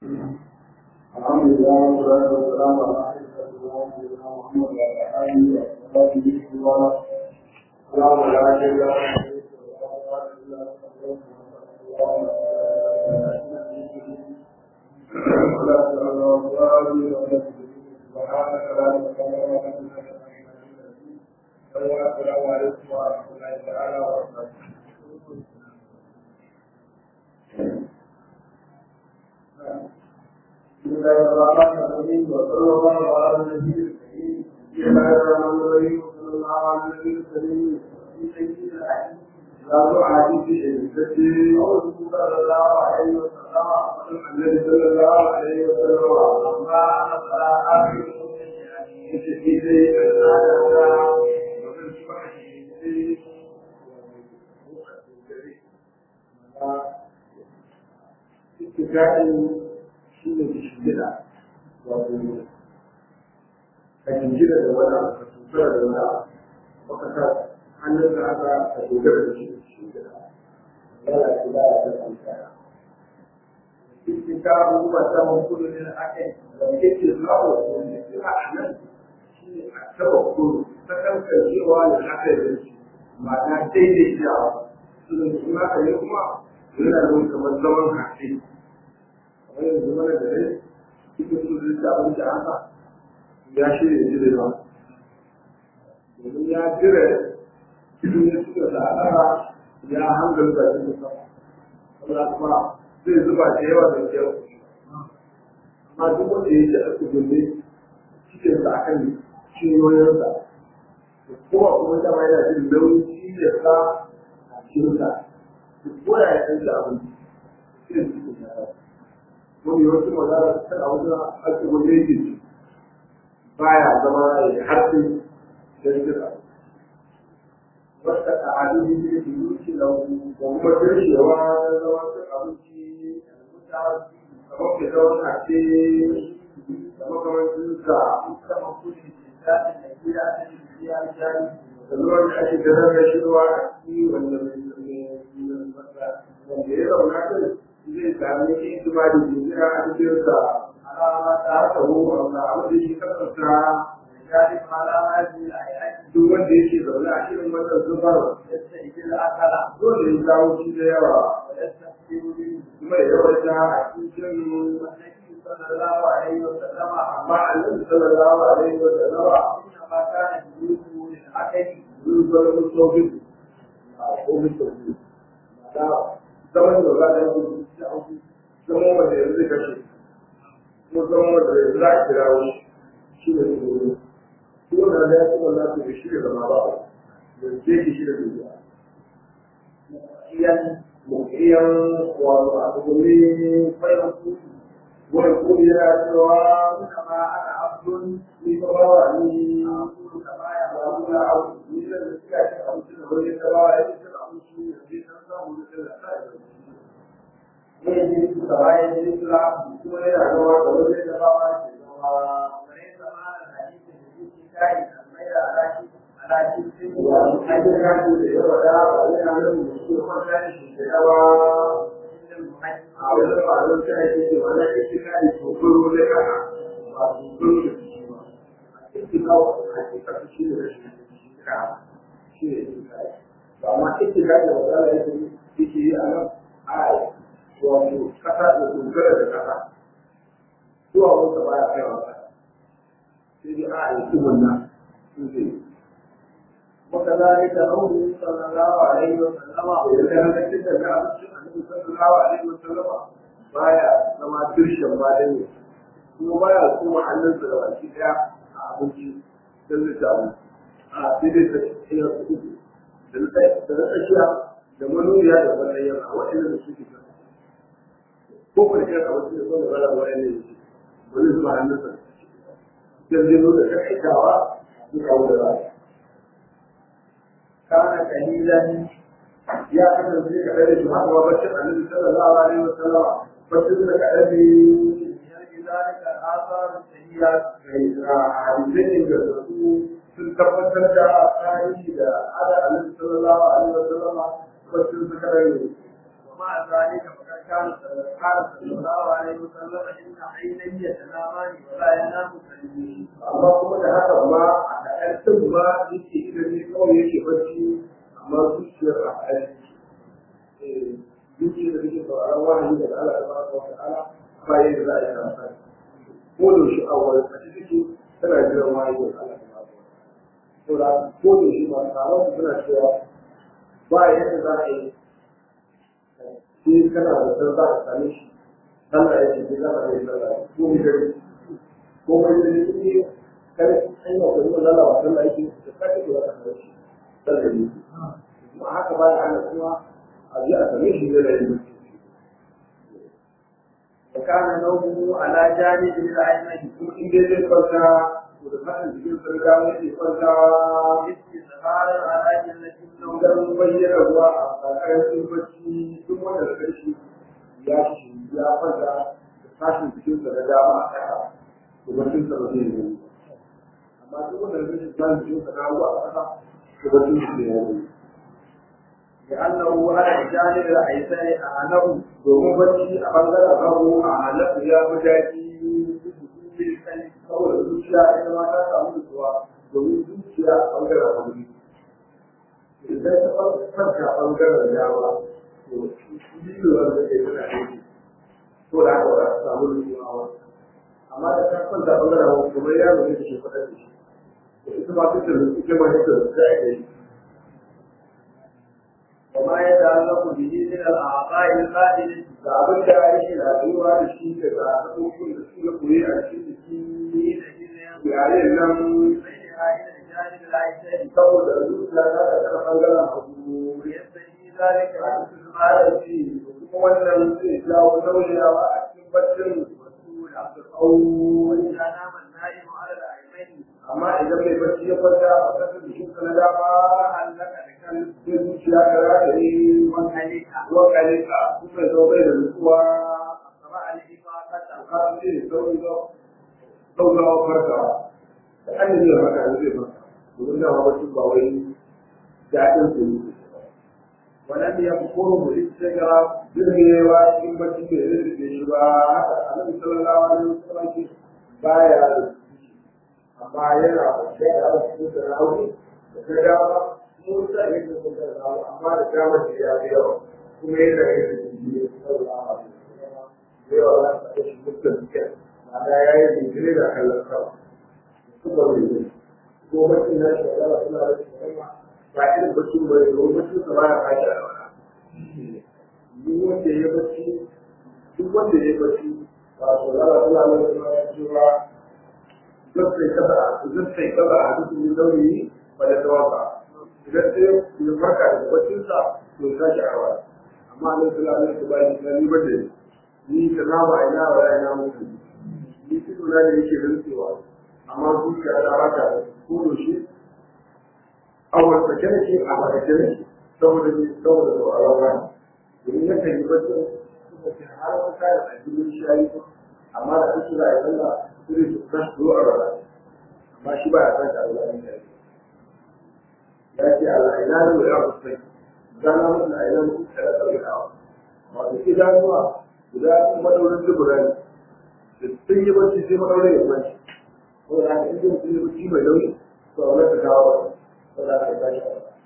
الحمد لله والصلاة والسلام على سيدنا محمد وعلى آله وصحبه وسلم اللهم لا شريك له سبحانك لا علم لنا السلام عليكم ورحمة الله تعالى وبركاته بسم الله الرحمن الرحيم وصلى الله على النبي الكريم بسم الله الرحمن الرحيم وصلى الله على النبي الكريم لا تعادي في الفتي صلى الله عليه وسلم النبي صلى الله عليه وسلم أما أنا فلا أعرف في شيء اتكائي shi ne da shigida wato ka jingina da wani abu ka tutura da wani abu baka sa hannun da aka ka dogara da shi da shigida yana da kula da kan kaya cikin ka abubuwa samun kudu ne aka yi da yake zuwa wani kira a nan shi ne a taba kudu ta kankancewa da aka yi da shi ma'ana daidaitawa sunan kuma ka ne kuma yana nuna kamar zaman hafi kamar yanzu mana da rai cikin su zai ta abin da haka ya shirya jire ba domin ya jire cikin ya suka da al'ara ya hangar da cikin sama saboda kuma zai zuba da yawa da yawa amma duk wanda ya ci a kudin cikin sa akan cinyoyinsa kuma kuma dama yana jin nauyin ciyarsa a cikinsa ko ya yi ɗan da abinci cikin cikin ya wani wasu magana kan a wajen ake wani yake baya zama ya harfi da jira wata ta'adu ne da ke yuki da kuma kirshewa na zama cin abinci kamar ke zama kace kamar kamar jinsa kamar kudi da da gida da gida jari da zuwa da ake ganar da shi ruwa a ciki wanda wanda ya zauna kai zai sami hikima da jiniya a cikin sa alama ta haka ruwa da abin da shi kasanta ya ji fara haji a yaki duk wanda yake zaune a cikin wannan zubar yadda ike da akala dole ya kawo shi da yawa kuma da yawa ta a cikin annabi sallallahu alaihi wa sallama amma annabi sallallahu alaihi wa sallama inna ma kana yusu lil akali yusu lil sofi a ko mutum zaman da za a yi zaman wanda yanzu kashe ko zaman wanda yanzu za a kira wani shi ne su wuri ko na da ya kuma na su da shi da zama ba da ke ki shi da duniya iyan mukiyan wato a tsogoni fayan kudu wani kudu yana cewa suna ma ana abdun ni ka ba wa ni kudu ka ba ya ba mu na abu ni da suka ci abinci da wani ka ba ya ci abinci da zai san samu da da sa ya yi su da bayan jini sula kuma yana zama da wani da ba ma ke zama wani zama da hadisi da yake kai da mai da alaki alaki sun yi wa ake kaji da yawa da ba yana nan da shi kuma da shi da yawa a wani ba zan ta ake ce wani ake kai ko kuro da kana ba su kuro da shi ba a cikin kawo a cikin shi da shi ka shi ne kai ba ma ake kai da wata yake yi a nan a wato kasa da dogara da kasa zuwa wata baya kaiwa ba sai dai a yi kubun nan sun zai وكذلك قوله صلى الله عليه وسلم وكان كده جاء النبي صلى الله عليه وسلم baya zama dirshin ba da ne kuma baya kuma hannunsa da baki daya a abinci don zai ci abinci a sai dai ta ina su uku da na tsakiya da manuniya da wannan yana waɗanda da suke kan ko kwanciyar a wasu yaso da bala wani ne wani zuwa hannunsa da zai nuna takaitawa su kawo da ba kana kalilan ya kasance ka ɗaya da shi haka ba bacin annabi sallallahu alaihi wa sallama bacin da ka ɗabi yanzu zalika asar sahiya a hadisin da su sun tabbatar da tarihi da ala annabi sallallahu alaihi wa sallama bacin da ka ɗabi ومع ذلك فقد كان قال صلى الله عليه وسلم ان عيني يتنامان ولا ينام قلبي amma kuma da haka ma a ɗan ma yake ilimi kawai yake bacci amma zuciyar a aiki zuciyar da take sauraron wahayi daga Allah da baraka wa ta'ala bayan da za a yi karasa ko da shi a wani a cikin tana jiran wahayi daga Allah da baraka wa ta'ala ko da shi ba taron su suna cewa ba yadda za a yi sai kana da san za ka same shi Allah ya ce sai za ka yi sallah ko mu gari ko mai da ne kar an yi wa kuma lalawa sallah yake da kake da wannan shi sallah ne kuma haka ba ya hana kuma a ji a same shi da yin وكان نومه على جانب الأيمن kuma in dai zai kwanta to da fadin jikin sarga yake kwanta استثمارا على جنة النوم idan bayyana ruwa a tsakanin bacci duk wanda da kai ya shi ya kwanta da tashin jikin sa da dama a kasa to baccin sa ba zai yi amma duk wanda da kai tashin jikin sa na ruwa a kasa to baccin sa zai yi لأنه على الجانب الأيسر أعلم domin bacci a bangaren hagu a halatta ya fi daɗi saboda zuciya ita ma ta samu nutsuwa domin zuciya a bangaren hagu idan ta kwanta bangaren dama to biyuwar da ke tana aiki to da haka ba za ta samu nutsuwa ba amma da ta kwanta bangaren hagu kamar yaro ne da ke faɗa da shi to ita ma ta tsaye ita ma ta tsaye da ake yi وما يتعلق به من الأعضاء الباطنة da abin da yake rayuwa da shi daga abubuwan da suka koyi a cikin jiki حينئذ yare nan بينها إلى الجانب الأيسر saboda zuciya ta da ta bangaren hagu ويستجي ذلك a cikin arabi kuma wannan zai jawo nauyawa a cikin baccin مسؤولا da tsawo وإذا نام النائم على الأيمن amma idan mai bacci ya kwanta a kasar jikin sa na dama علق kan zai zuciya ta rataye وانهلك wakalika kuma ya zama bai da nutsuwa أسرع الإفاقة kan zai sauri saurawa farkawa da an yi zai farka zai farka domin dama bacci ba wai daɗin su yi ولم يذكره الاستغراب jirgewa cikin bacci bai zai da shi ba haka annabi sallallahu alaihi wasallam ce baya da ciki amma yana kwanciya da aka cikin da rauni da ta dama mun sa ne da kun da rauni amma da dama da ya fi yawa kuma yana yin da jiki ne sallallahu alaihi wasallam da yawa za ta kashe mutum cikin ma'ana ya yi jinkiri da kallon sama kuma bai yi ko bacci na shi da suna da shi ba irin bacci ba ne domin bacci sa baya kashi a wani duk wanda ya bacci duk wanda ya bacci ba su zara suna nan suna cewa zan sai kaza zan sai kaza a duk yin dauri ba da tawaka idan sai ya farka daga baccinsa to ya sake arwa amma nan suna nan su ba ni ni ba da ni ka na ba ina ba ina mutu ni su na ne yake rantsewa amma zuciya ta raka ko da shi a wata kene ke a wata kene saboda ni saboda da alawa domin ya kan yi bacci suka ce har wani kayan a cikin shayi amma da ake za a yi sallah sai su tashi zo a rana amma shi ba ya san ta Allah ne ya ce Allah ina ne ya kusa gana musu da ina musu da tsare da wato idanuwa guda madaurin dubura ne da sun yi bacci sai madaurin ya kwanci ko da haka in sun yi bacci mai nauyi to a wani ta kawo ko da haka ya tashi a rana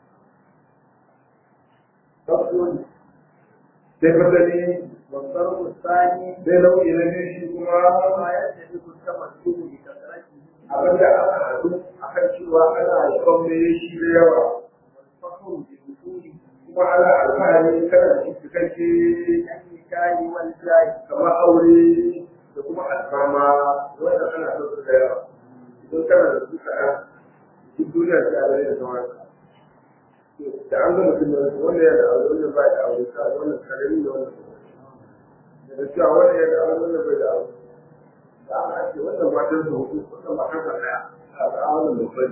sai fasali والضرب الثاني sai nau'i na biyu shi kuma ما يتفق التمسك بكثرته abin da aka haɗu a kan cewa ana yaban mai shi da yawa والفخر بوصوله kuma ana alfahari kana da cikakke كالنكاح والجاه kamar aure da kuma alfarma wanda ana son su da yawa idan kana da su kaɗan duk duniya ta gare da sauran da an ga mutum da wanda ya da aure wanda ba da aure ka wannan karami da wannan da cewa wanda ya da aure wanda bai da aure da ana ce wannan matan sa hudu wannan matan sa ɗaya a ga wannan babban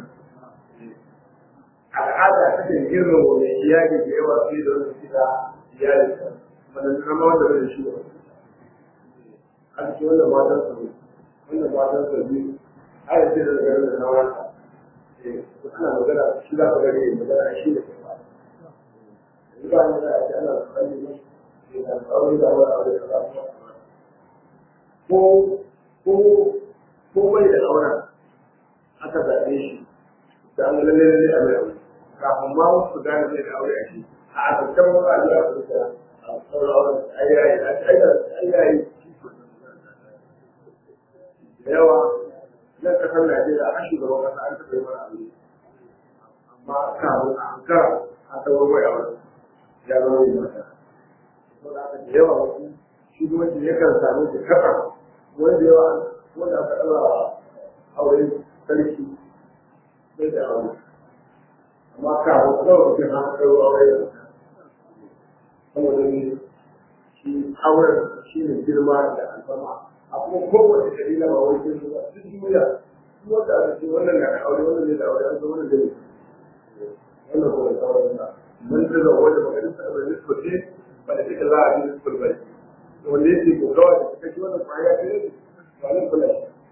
al'ada ta kan girma wa mai iyali da yawa fiye da wanda suke da iyali wanda kama wanda bai da shi ba an ce wannan matan sa hudu wannan matan sa biyu har yanzu da garin da sauran sa ana magana shi za ka gani magana shi da kuma yanzu ba ni da ake ana kalli aure da aure aure kaza ko ko ko bai da auren aka zaɓe shi da an lalle lalle a mai aure kafin ma wasu gane zai da aure a shi a asirkan wasu a jiya su da a sauran auren ayyayi ayyayi da yawa nan kasar Najeriya a shugaban kasa an taɓa yi mana aure amma kafin a ankara a ɗauro mai aure ya zama yi mata saboda haka da yawa wasu shugabanci yakan samu da kasa wanda yawa wanda aka ɗaura aure sarki bai da aure amma kafin kawai mutum an ɗauro aure da saboda ne shi auren shi ne girma da alfama a kuma kowace dalila ba wai sun ba duk duniya duk wanda aka ce wannan na da aure wannan ne da aure an san wannan da ne wannan kuma da sauran sa mun ta zama wanda maganin sa da nisba ce ba da take za a yi nisba ba ne wanda yake ko kawai da take wannan kwaya ce ne ba nan kula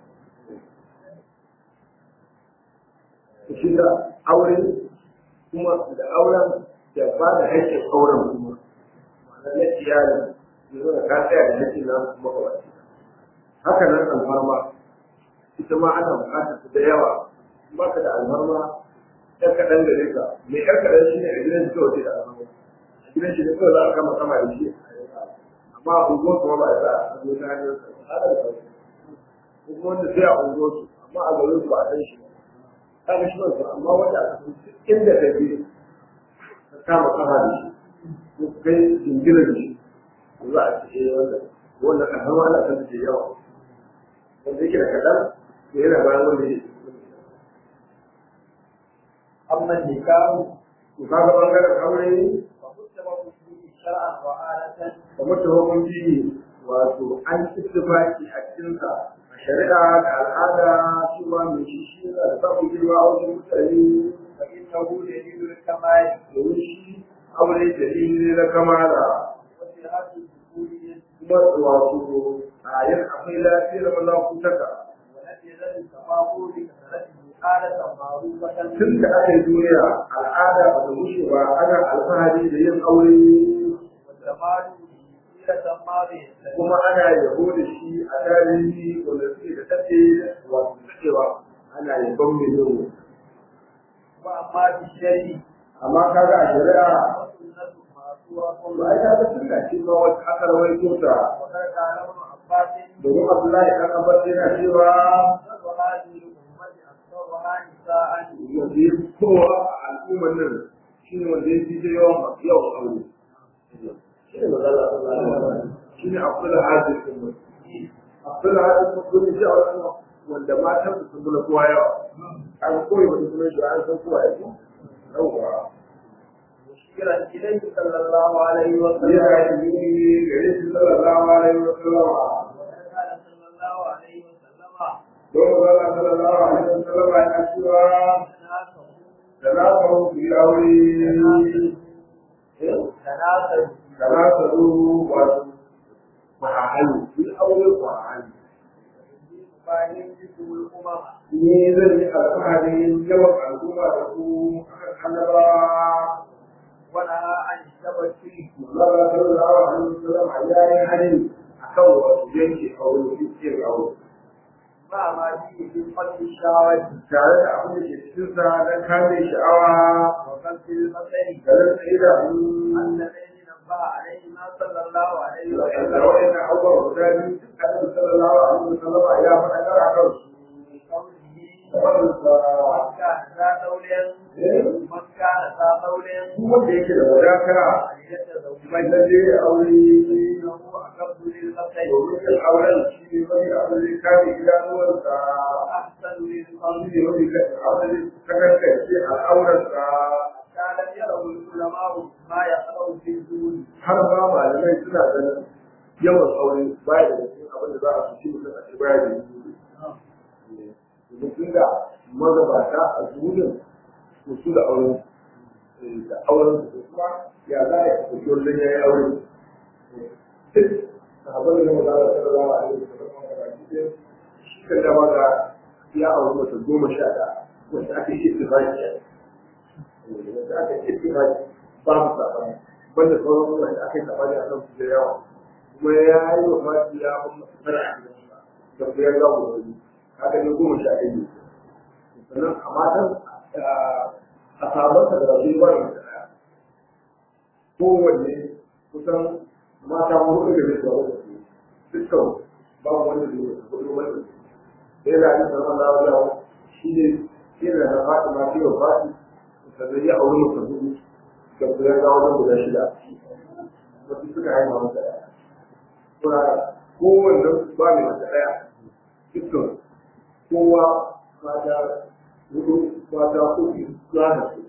shi da aure kuma da auren da ba da haƙƙin auren kuma ma'ana na iyali yanzu da ka tsaya da haƙƙin nan kuma kawai haka nan alfarma ita ma ana bukatar su da yawa ba ka da alfarma ɗan kaɗan da rika mai ɗan kaɗan shi ne a gidan shi kawai da alfarma a gidan shi ne kawai za a kama sama da shi amma a unguwar kuma ba a sa a zo ta hanyar sa a da sauki ko kuma wanda sai a unguwar su amma a garin su ba a san shi ba ta ga shi ba su amma wanda aka san inda ka je ka kama kama da shi ko kai jingina da shi za a ce eh wannan wannan alfarma ana san da yawa wanda yake da kaɗan to yana bayan wanda yake أما النكاح to kaga bangaren aure فمتبع فيه شرعا وعادة kamar ta hukunci wato an ittifaki a cikinsa a shari'a da al'ada cewa mai shi shi yana da samun girma a wajen mutane فإنه دليل الكمال domin shi aure dalili ne na kamala وصحة الدخول kuma wato a yin akwai lafiyar malakutaka ولم يزل التفاقم بكثرته آلة معروفة tun da aka yi duniya al'ada ba ta mushe ba ana alfahari da yin aure والجمال سيرة ماضية kuma ana yabo da shi a tarihi wanda suke da tafe wato cewa ana yabon mai yau وأما في الشرع amma kaga a shari'a فسنة معصورة ba ai kaga sunna ce ma wata aka rawaito ta وقد قال ابن عباس domin Abdullahi dan Abbas yana cewa أكثر هذه الأمة أكثرها نساء wanda ya fi kowa a al'ummar nan shi ne wanda ya fi da yawan yawan aure shi ne magana shi ne Abdul Hadir kuma Abdul Hadir kuma kuma shi a wasu wanda matan su sun kowa yawa an koyi wani sunan shi an san kowa ya ce yawwa مشيرا إليه صلى الله عليه وسلم yana yi gare shi sallallahu alaihi wa sallam وقد قال صلى الله عليه وسلم don magana sallallahu alaihi wa sallam ya cewa تناسوا da na samu su yi aure تناسوا da na samu wato kwahahalu su yi aure kwahahalu فإن جسم الأمم ni zan yi alfaharin yawan al'umma da ku akan annabawa ونهى عن التبتل Allah sallallahu alaihi wa sallam ya yi hani akan wasu yanke aure yin aure مع ما فيه من قتل الشهوات tare da abin da ke cikinsa don kame sha'awa وقتل البصر da rasa idanu اللذين نبه عليهما صلى الله عليه da وسلم wa'in abubuwa guda biyu duk annabi sallallahu alaihi wa sallam ya faɗa kar a kan su في قوله da faɗinsa من كان ذا قول من كان ذا قول duk wanda yake da wadata فليتزوج mai lalle ya aure فإنه أقرب للبصر domin yin auren shi ne mafi abin da kame idanuwarsa وأحسن للقلب shi ne mafi abin da kankance al'aurarsa كان يروا العلماء ما يقرأ في الزول har ma malamai suna ganin yawan aure baya da cikin abin da za a fi mutum a ce baya da yi domin tun da magabata a zuwunin to su da auren da auren su kuma ya za a yi kusurwar don ya yi aure sahabar da maza da sarrafa a yau da kuma gaba shi kan dama ga ya auri mata goma sha ɗaya wanda aka yi ittifaki wanda aka yi ittifaki babu sabani banda sauran wanda aka yi tabani a kan su da yawa kuma ya yi wa fati ya ban masu tara a gidansa da ku ya gawo da wani haka ne goma sha ɗaya ne sannan a matan a sabansa da rasu ba da ɗaya kowanne kusan mata hudu da zai zuwa da su dukkan babu wanda zai zuwa hudu wanda sai da ake sanar da wajen shi ne yana da fati ma fiye wa fati sannan ya aure mutum hudu da ku ya gawo wajen guda shida wasu suka haifa masa ɗaya kuma kowanne ba mai mata ɗaya dukkan kowa mata hudu mata hudu za da su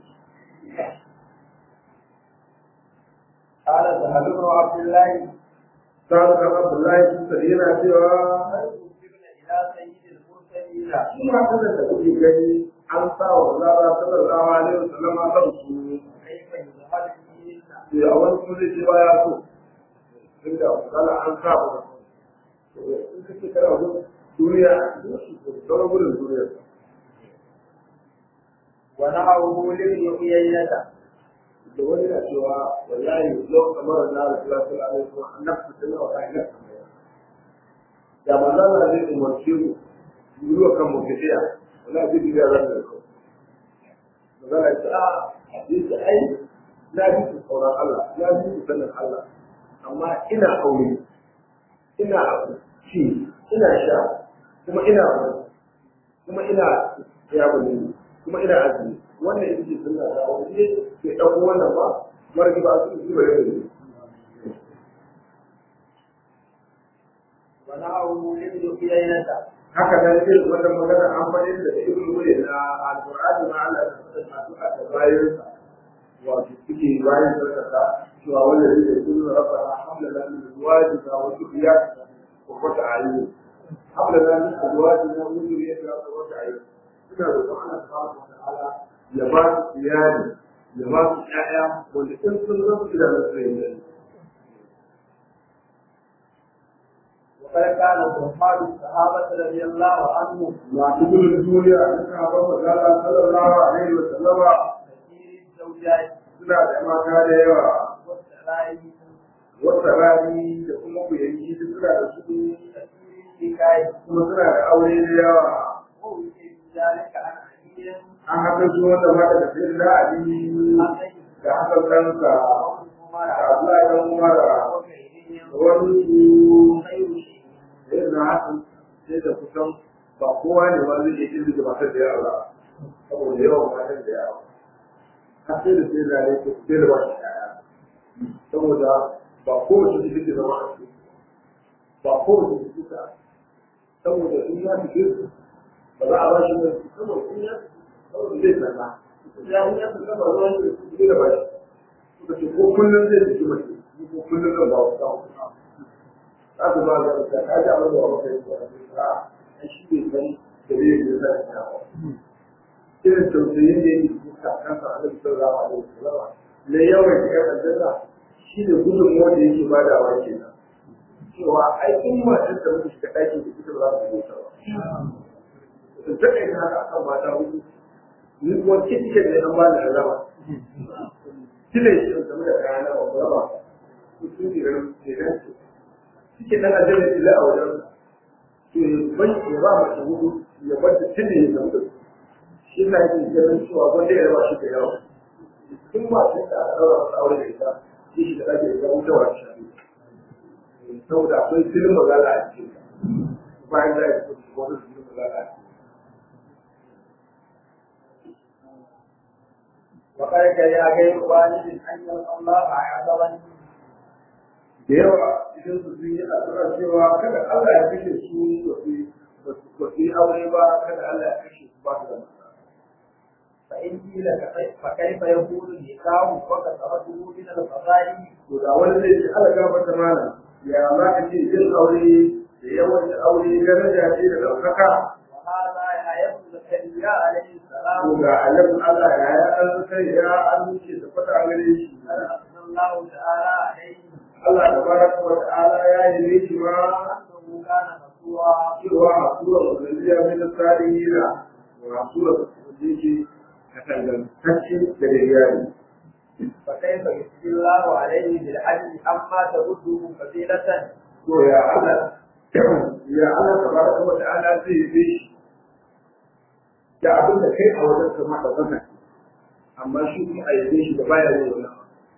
قال سهل بن عبد الله sa'ad kan abdullahi sun sani yana cewa هل أجبنا إلى سيد المرسلين shi ma sanar da kuke gani an sa wa zara sallallahu alaihi wasallam a kan su كيف يظهر فيهن sai a wani kuma zai ce ba ya so inda kala an sa ba in kake kana gudun duniya sauran gudun duniya ونهره لابن عيينة da wani na cewa wallahi lau kamar na rasulullah sallallahu alaihi wasallam annabtu tana wa ta'ala da manzon Allah zai umarce mu yi wa kan mu fidiya wallahi zai biya ran da ku manzon Allah ya ce a yi ai na ji ku tsoron Allah na ji ku sanin Allah amma ina aure ina ci ina sha kuma ina kuma ina ya bani kuma ina azumi wannan ita ce sunna da wani ne ke ɗauko wannan ba margi ba su su bare ne ونهره لابن عيينة haka nan irin wannan magana an faɗi da ibnu wuri na alqur'ani ma Allah ya faɗa masu a bayan wato suke bayan sarkata cewa wanda zai yi kullu rabbana hamdana min azwajina wa dhurriyyatina wa qurrata a'yun hamdana min azwajina wa dhurriyyatina wa qurrata a'yun suna roƙon Allah subhanahu wa ta'ala ya ba su iyali ya ba su ƴaƴa wanda in sun zama su da nasu yin وقد كان صحاب الصحابة رضي الله عنهم masu gudun duniya a cikin haɓar magana sallallahu alaihi wa sallama كثير الزوجات suna da mata da yawa والسرائر wata rani da kuma kuyanki duk suna da su كثير الحكاية kuma suna da aure da yawa ووجد ذلك عن علي an haka su wanda mata da sai da ali عن da hakan kansa عمر da Abdullahi dan Umar da وغيرهم wani su خير شيء da yana hakan sai da kusan ba kowa ne ma zai iya kirki da matar da yawa saboda yawan matar da yawa har sai da sai da ne ko sai da ba shi kaya saboda ba kowace ciki ke zama a ciki ba kowace ciki ta saboda in ya fi kirki ba za a ba shi ne saboda in ya saboda zai tsalla ya in ya tsalla ba ruwan shi su da ba shi suka ce ko kullum zai fito mace ko kullum zan ba ku samu za su ba da ta ka ji abin da ba kai ba a a shi bai san da zai yi da ta ba irin tausayin da yake duka kansa a cikin sallallahu alaihi wasallam na yawan da ya aljanna shi ne gudunmuwa da yake badawa kenan cewa ai in matar da muke shiga ɗakin da ita ba za su bauta ba in ta kai haka akan mata hudu ni kuma kike ne an ba da rama kile shi game da kayan ba ba ba su su ne ran ne ran ce kike dan aljanna ila a wajen to ya ban ya ba mace hudu ya bar da tille ya zama da su shi na yake ganin cewa wanda ya raba shi da yawa in ma sai da aka daura masa aure da ita shi shi da ake ga wuta wa shi saboda akwai filin magana a cikin bayan da ya fito wani filin magana a cikin وقد كره غير والد ان يلقى الله عذابا da yawa idan su sun yi addu'a cewa kada Allah ya kashe su ba su yi aure ba kada Allah ya kashe su ba su da mata فإن قيل كيف- فكيف يكون النكاح وكثرته من الفضائل to da wani zai ce Allah gafarta mana ya za ka ce yin aure da yawan aure daraja ce da ɗaukaka وهذا يحيى بن زكريا عليه ko السلام ga annabin Allah ya ya an kai ya an wuce da fata gare shi قد أثنى الله تعالى عليه Allah tabaraka wa ta'ala ya yi ne shi ma أنه كان مسرورا cewa hasuwa mazaliya min salihina wa hasuwa wanda yake katangantacce da iyali فكيف يجزي الله عليه بالعدل عما ترده فضيلة to ya Allah ya Allah tabaraka wa ta'ala zai yi shi da abin da kai a wajen kama da wannan amma shi kuma a yabe shi da baya yin wannan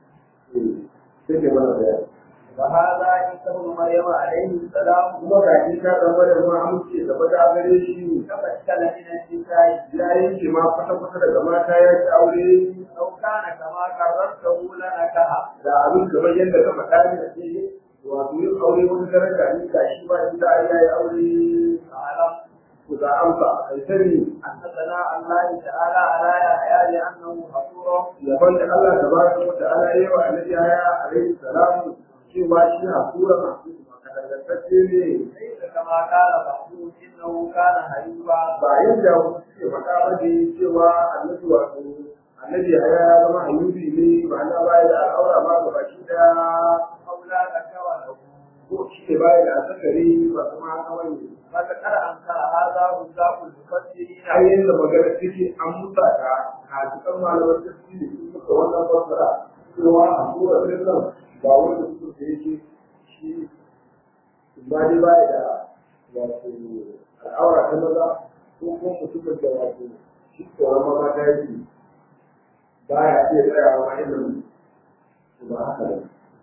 sai ke mana bayani وهذا عيسى ابن مريم عليه السلام kuma ga shi ta dan bare ma amince da bada gare shi تمكن من النساء ya yanke ma kwata kwata daga mata ya ci aure لو كان كما قررته لنكها da abin kamar yadda ka faɗa ne da ce wato yin aure wani daraja ne ga shi ba inda ya yi aure فاعلم ku ga amsa kai sani أن ثناء الله تعالى على يحيى لأنه غفور yaban da Allah tabaraka wa ta'ala yayi wa annabi ya alaihi salamu cewa shi hakura masu kadangantacce ne ليس كما قال بعضهم إنه كان حليما ba yadda wasu suke faɗa ba ne cewa annabi wato annabi ya ya zama ayyubi ne ba na baya da al'aura ba ga baki da أولى لك وله ko shi ne baya da asakari ba kuma haka wani فذكر أنكر هذا مصداق المفسرين har yadda magana take an musa ta a cikin malaman tafsiri sun muka wannan fassara cewa a sura ɗin nan ba wanda suka da yake shi ba dai baya da wato al'aura ta maza ko kuma mutumin da wato shi tsoron maza ta yake baya iya tsayawa ilimin ba haka ne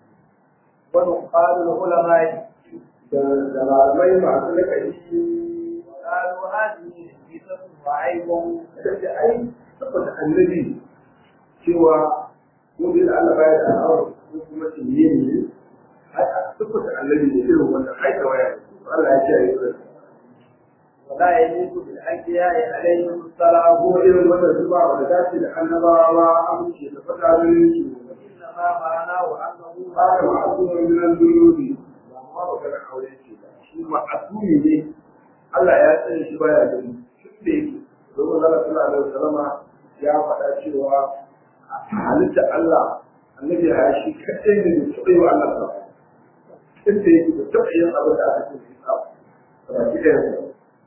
ونقال العلماء da da malamai masu lakaci قالوا هذه نفيسة وعيب da ai saboda annabi cewa ko dai da Allah baya da al'aura ko kuma tinye ne ai a saboda annabi ne irin wannan ai da waya Allah ya ce ai da ولا يليق بالأنبياء عليهم السلام ko irin wannan zuba wanda dace da annabawa amince da fada ne وإنما معناه أنه haka ma'asumin minan dunubi ba ma magana aure ce ba shi ma'asumi ne Allah ya tsare shi baya gani tun da yake domin Allah sallallahu alaihi wasallama ya faɗa cewa a halitta Allah annabi ya shi kadai ne da taɓa yi wa Allah ba tun da yake da taɓa yin abin da aka ce shi ba ba ki da yanzu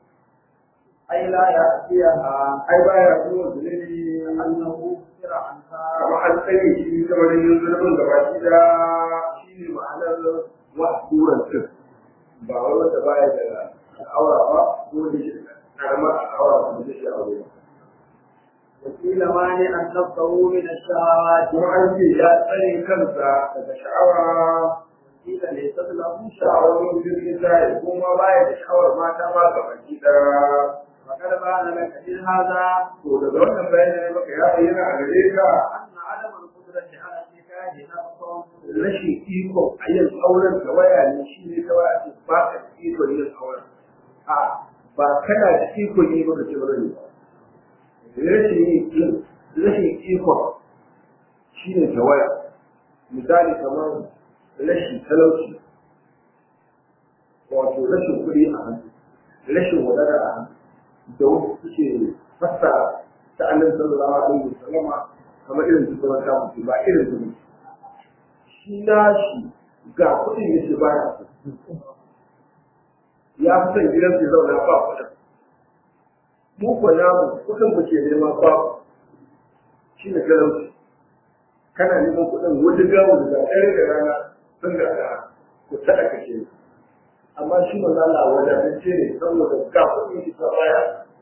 أي لا يأتيها ai baya zuwa zunubi أنه كفر عنها kama an tsare shi kamar yin zunubin da baki da shi ne ma'anar wa'aduran cin ba wai wanda baya da al'aura ba ko da shi karamar al'aura ba da shi aure ba وقيل مانع نفسه من الشهوات kuma an ce ya tsare kansa daga sha'awa قيل ليست له شهوة sha'awar jirgin sai kuma baya da sha'awar mata ma ga baki da وقد بان لك من هذا to daga wannan bayanin ne maka ya bayyana a gare ka أن عدم القدرة على النكاح نقص rashin iko a yin auren da waya ne shi ne kawai a ce ba ka da iko yin auren a ba kana da iko yi ba ka ce ba ne rashin yin rashin iko shi ne ta waya misali kamar rashin talauci wato rashin kuɗi a hannu rashin wadata a hannu da wasu suke fassara ta annabi sallallahu alaihi wasallama kamar irin su kuma ta mutu ba irin su ne shi nashi ga kuɗin yake baya so ya fi son gidan su zauna ba kuɗin mu ko namu kuɗin mu ke nema ba shi ne talauci kana neman kuɗin wani gawo da ɗaya da rana sun ga da ku taɗa kashe ni amma shi ma Allah wadatacce ne saboda ga kuɗin shi ta baya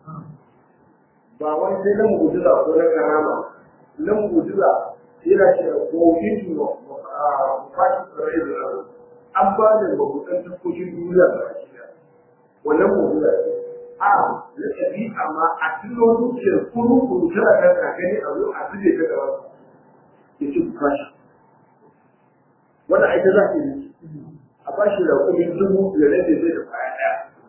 ba wani sai na mu'jiza ko na karama na mu'jiza yana ce ko fitu a fashi tsare da an ba da mabutan taskokin duniya da baki daya wannan mu'jiza ce a na ɗabi'a ma a cikin zuciyar kuru kuru tana kan kakani a zo a zube ta gaba ya ce ku fashi wannan aita za ta yi a ba shi da kuɗin dubu da rage zai da kwaya ɗaya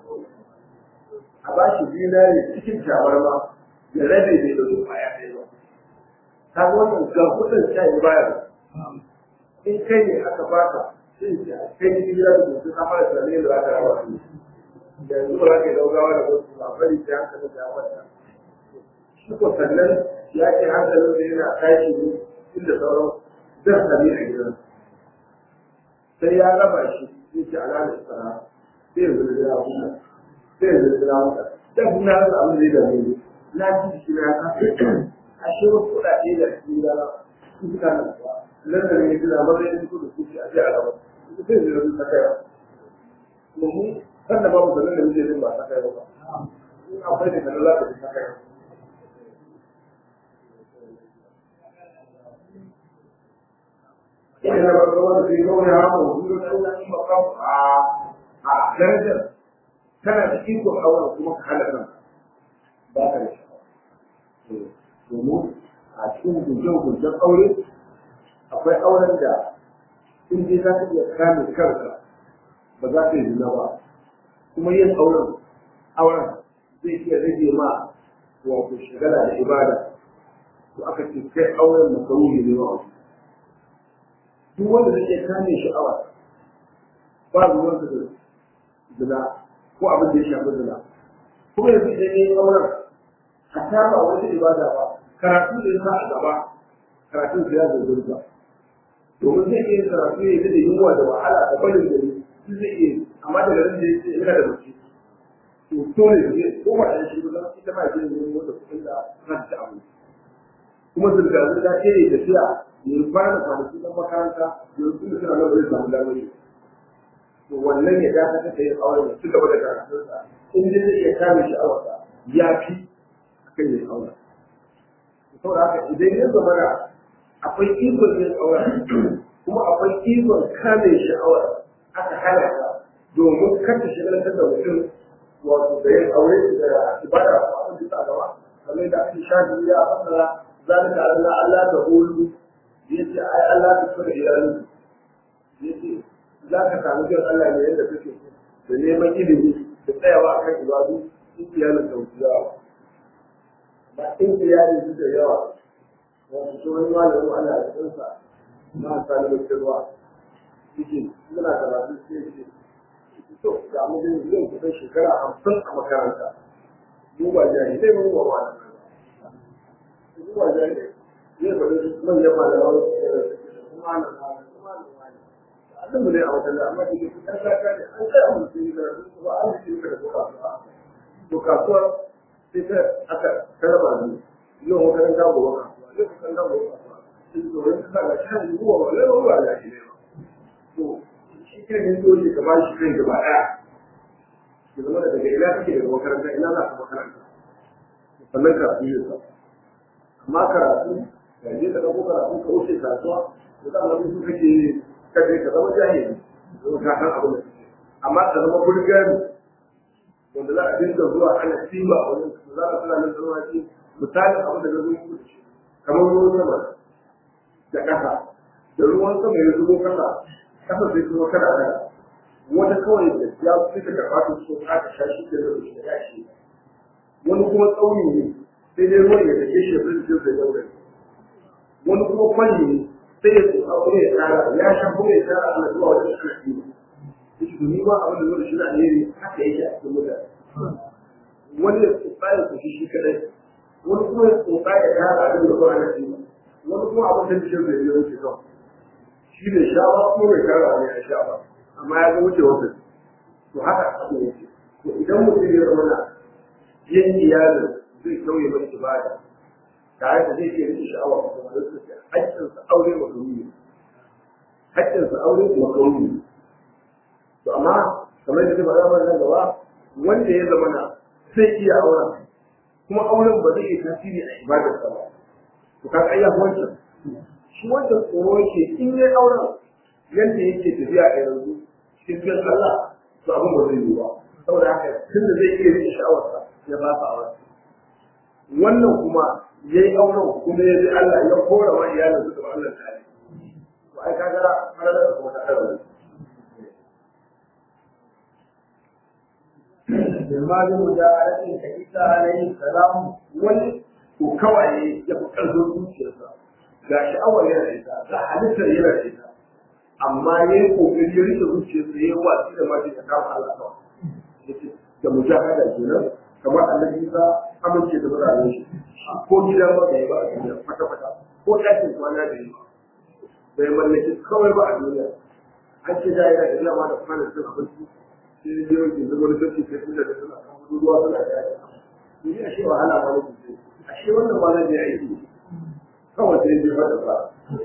a ba shi zinari cikin tabarma da rabe bai ɗauki kwaya ɗaya ba ka ga wannan ga kuɗin sha yi bayar in kai ne aka baka sai ce a kai ne gida da mutum ka fara tunanin da za ka rawa su da yanzu ba za ka yi daugawa da wasu ba bari sai hankalin da ya kwanta shi ko sannan ya ce hankalin da yana tashi ne inda sauran zan sami a gidan sai ya raba shi sai ce ala da tsara sai yanzu da ya huta sai yanzu da ya huta dan kuma ya rasa abin da ya dame ni na ji shi na ka a shi wasu kuɗaɗe da shi da su suka nan ba nan da ne gida ba zai fito da kuci a jiya gaba su sai da su saka yawa kuma mu kan da babu sanin da muke yin ba saka yawa ba in akwai da kana za ka ji saka yawa ina da ba wanda zai zauna ya hamu duk da sauran makam a a darajar kana da ikon auren kuma ka hana kanka ba ka da shi domin a cikin gujin-gujin aure akwai auren da in dai za ka iya kame kanka ba za ka yi zina ba kuma yin auren auren zai iya rage ma wato shagala da ibada to aka ce kai auren makaruni ne wa duk wanda zai iya kame sha'awa ba ruwan da zina ko abin da ya shafi zina kuma yanzu idan ya yi auren a ba wata ibada ba karatu da yasa a gaba karatun sa ya zurgurta domin zai iya karatu ya yi da yunwa da wahala da barin gari shi zai iya amma da garin da yake yana da mace to dole ne ko ba da shi ba ita ma zai yi wanda kuɗin da kan ta abu kuma zirga zirga ce ne tafiya ya fara kwanaki na makaranta yanzu da suna nan zai samu damar yi to wannan ya dace ta yin aure ya ci gaba da karatunsa in dai zai iya kame sha'awarsa ya fi akan yin aure saboda haka idan ya zama da akwai ikon yin aure kuma akwai ikon kame sha'awar aka hana ta domin kar ta shigar da mutum wato da yin aure da ibada a abin da ta gaba kamar da ake shafi ya fasara zalika Allah Allah da hulu yace ai Allah ta tsara iyalin yace za ka samu jin Allah ne yadda kake da neman ilimi da tsayawa akan ibadu in iyalin ta wuce yawa ba in iyalin su da yawa wasu su wani malamin ana da tsinsa na sani da kirwa yake muna karatu sai ce to ga mu dai zai kusan shekara hamsin a makaranta mu ba jahilai mu ba wani mu ba jahilai zai faɗi manyan malaman kuma na abin mu ne a wajen amma da ke fitar zaka ne an kai amma sun yi karatu ba an yi ka da kasuwa to kasuwar sai ta aka karba ni yau makaranta gobe kasuwa yau makaranta gobe kasuwa sai to wani ta ga shi ne ruwa ba lai ruwa da shi ne to shi kan yin dole ka ba shi kai gaba daya ki zama da daga ina kake daga makaranta ina za ka makaranta sannan karatu ne ka amma karatu ka je ka dauko karatu ka wuce kasuwa to da wani su kake kaje ka zama jahili don ka san abin da kake amma ka zama bulgari wanda za a dinga zuwa ana sima a wajen za ka tana nan zama shi misalin abin da zai zuwa shi kamar ruwan sama da ƙasa da ruwan sama ya zubo ƙasa ƙasa sai kuma kada kada wata kawai da ya fi ta karɓa ta so ka ta shashi da zai shi da yashi wani kuma tsauni ne sai dai ruwan ya take shi ya fi jikin sai daure wani kuma kwalli ne sai ya tsoka kuma ya tsara ya sha kuma ya tsara ana zuwa wajen shi na ɗiba yake domin ba abin da zuwa shi na alheri haka yake a cikin mutane wani ya tsoka ya kushi shi kadai wani kuma ya tsoka ya tara abin da ba ana ɗiba wani kuma abin da bishin zai yi wuce kawai shi ne sha ba kuma bai tara ne a sha ba amma ya ga wuce wata to haka abin yake to idan mutum ya zama na yin iyalin zai sauye mai ibada tare da zai iya rike sha'awa kuma da su haƙƙinsa aure makaruni haƙƙinsa aure makaruni to amma kamar da ba za nan gaba wanda ya zama na zai iya auren kuma auren ba zai iya tasiri a ibadarsa ba to ka ayya wancan shi wancan tsoro yake in ya auren yadda yake tafiya a yanzu cikin biyan Allah to abin ba zai yi ba saboda haka tunda zai iya rike sha'awarsa ya ba sa auren wannan kuma ya yi auren kuma ya bi Allah ya kora wa iyalin su da Allah tare to ai kaga har da kuma ta da Jama'a mujahadatin ka Isa alaihi salam wani ko kawai ya fi ƙarfin zuciyarsa ga sha'awar yana da ita ga halittar yana da ita amma ya yi ƙoƙari ya rike zuciyarsa ya yi watsi da mace ta kama Allah kawai yace da mujahada kenan kamar annabi Isa amince da mutanen shi ko gidan ba da ba a duniya kwata kwata ko ɗakin kwana da yi bai mallaki kawai ba a duniya an ce da yana da dama da kwanan cin abinci sai ya je wajen zama da sarki sai tunda da suna kan ruwa suna da yaya ni ashe wahala ba ne ashe wannan ba zai aiki kawai sai je mata ba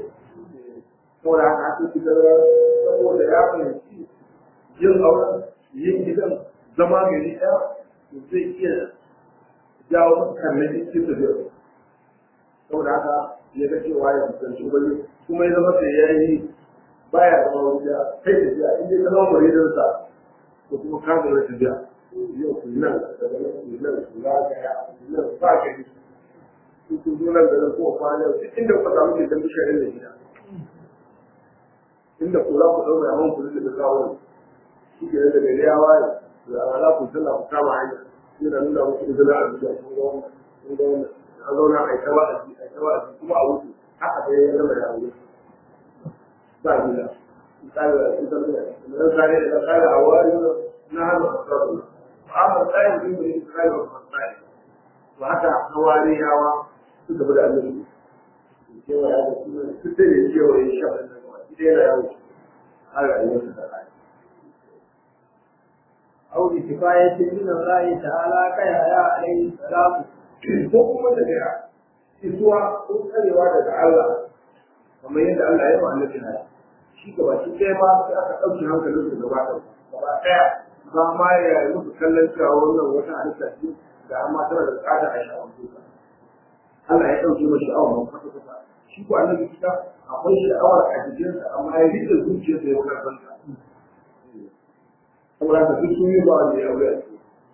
saboda haka aka fitar saboda ya fahimci yin auren yin gidan zama gari ɗaya to zai iya jawo masa karnaki cikin tafiyar saboda haka ya ga cewa ya fuskanci wani kuma ya zama sai ya yi baya zama wani da kai tafiya in dai ka zama maridansa ko kuma ka zama tafiya yau ku nan daga nan ku nan ku zagaya ku nan ba gari ku ku zo nan da nan ko kwana duk inda kuka samu ke dan bishiyarin da gida inda ku za ku ɗaura yawan ku da kawo shi ke da gari ya waye da ala ku sallah ku kama hanya yana nuna muku izina a duniya kun ga wannan kun ga wannan an zauna a ita wa'azi a ita wa'azi kuma a wuce haka dai ya zama ya wuce ba gida misali da ita ne da zare da kare a wari na hannu a sarrafa amma tsayin din da ita kare wa tsayin to haka hawariyawa suka bi da annabi cewa ya da su su da ne cewa ya sha da kuma ita yana yawo har rayuwar ta kai أو بكفاية من الله تعالى كيحيى عليه السلام ko kuma daga isuwa ko tsarewa daga Allah kamar yadda Allah ya yi wa annabi haya shi gaba shi ɗaya ma sai aka ɗauki hankalin su gaba ɗaya gaba ɗaya ba ma ya yi musu kallon cewa wannan wata halitta ce da amma tana da tsada a sha'awar duka Allah ya ɗauke ma sha'awar ma kwata kwata shi ko annabi kita akwai sha'awar a jikinsa amma ya riƙe zuciyarsa ya wuce kanta saboda haka duk sun yi ba wanda ya aure a ciki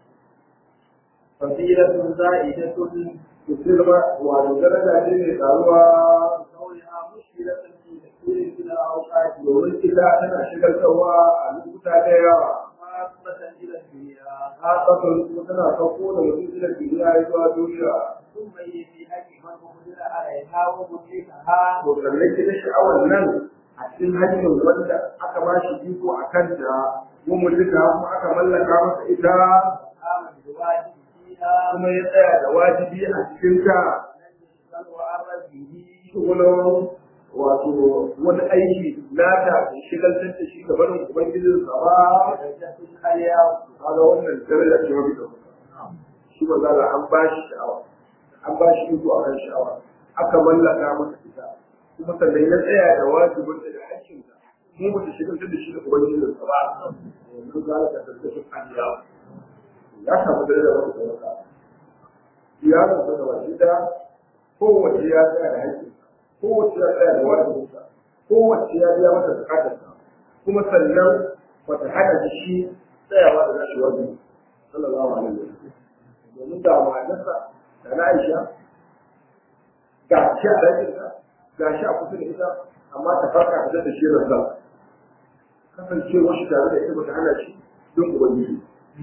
فضيلة زائدة musulma wato daraja ce mai taruwa كونها مشكلة في كثير من الأوقات domin ita tana shigarwa a lokuta da yawa خاصة إلى الدنيا hasatan kuma tana sauko da mutum da duniya ya zuwa duniya ثم هي في حق من قدر عليها ومدركها to sannan ita sha'awar nan a cikin hanyar wanda aka ba shi iko a kanta mu mulka kuma aka mallaka masa ita قام بواجب فيها kuma ya tsaya da wajibi a cikin ta لم يشغل وأمر به shugulan wato wani aiki nata da shigaltar da shi gabanin ubangijinsa ba درجة عليها kaga wannan daraja ce mafi ɗaukaka shi ba za an ba shi sha'awa an ba shi iko a kan sha'awa aka mallaka masa ita kuma sannan ya tsaya da wajibin da hakkin ka mu ba ta shigar da shi da ubangijin sa ba yanzu za ka tattace kaniya ya samu daraja wata ɗaukaka ya zama da wani da kowace ya tsaya da hakkin kowace ya tsaya da wajibin sa kowace ya biya mata bukatar sa kuma sannan bata hana shi tsayawa da nashi wajibi sallallahu alaihi wasallam domin da matarsa da na Aisha ga shi a ɗakinta ga shi a kusa da ita amma ta farka ta da shi rasa kasancewar shi tare da ita bata hana shi don ubangiji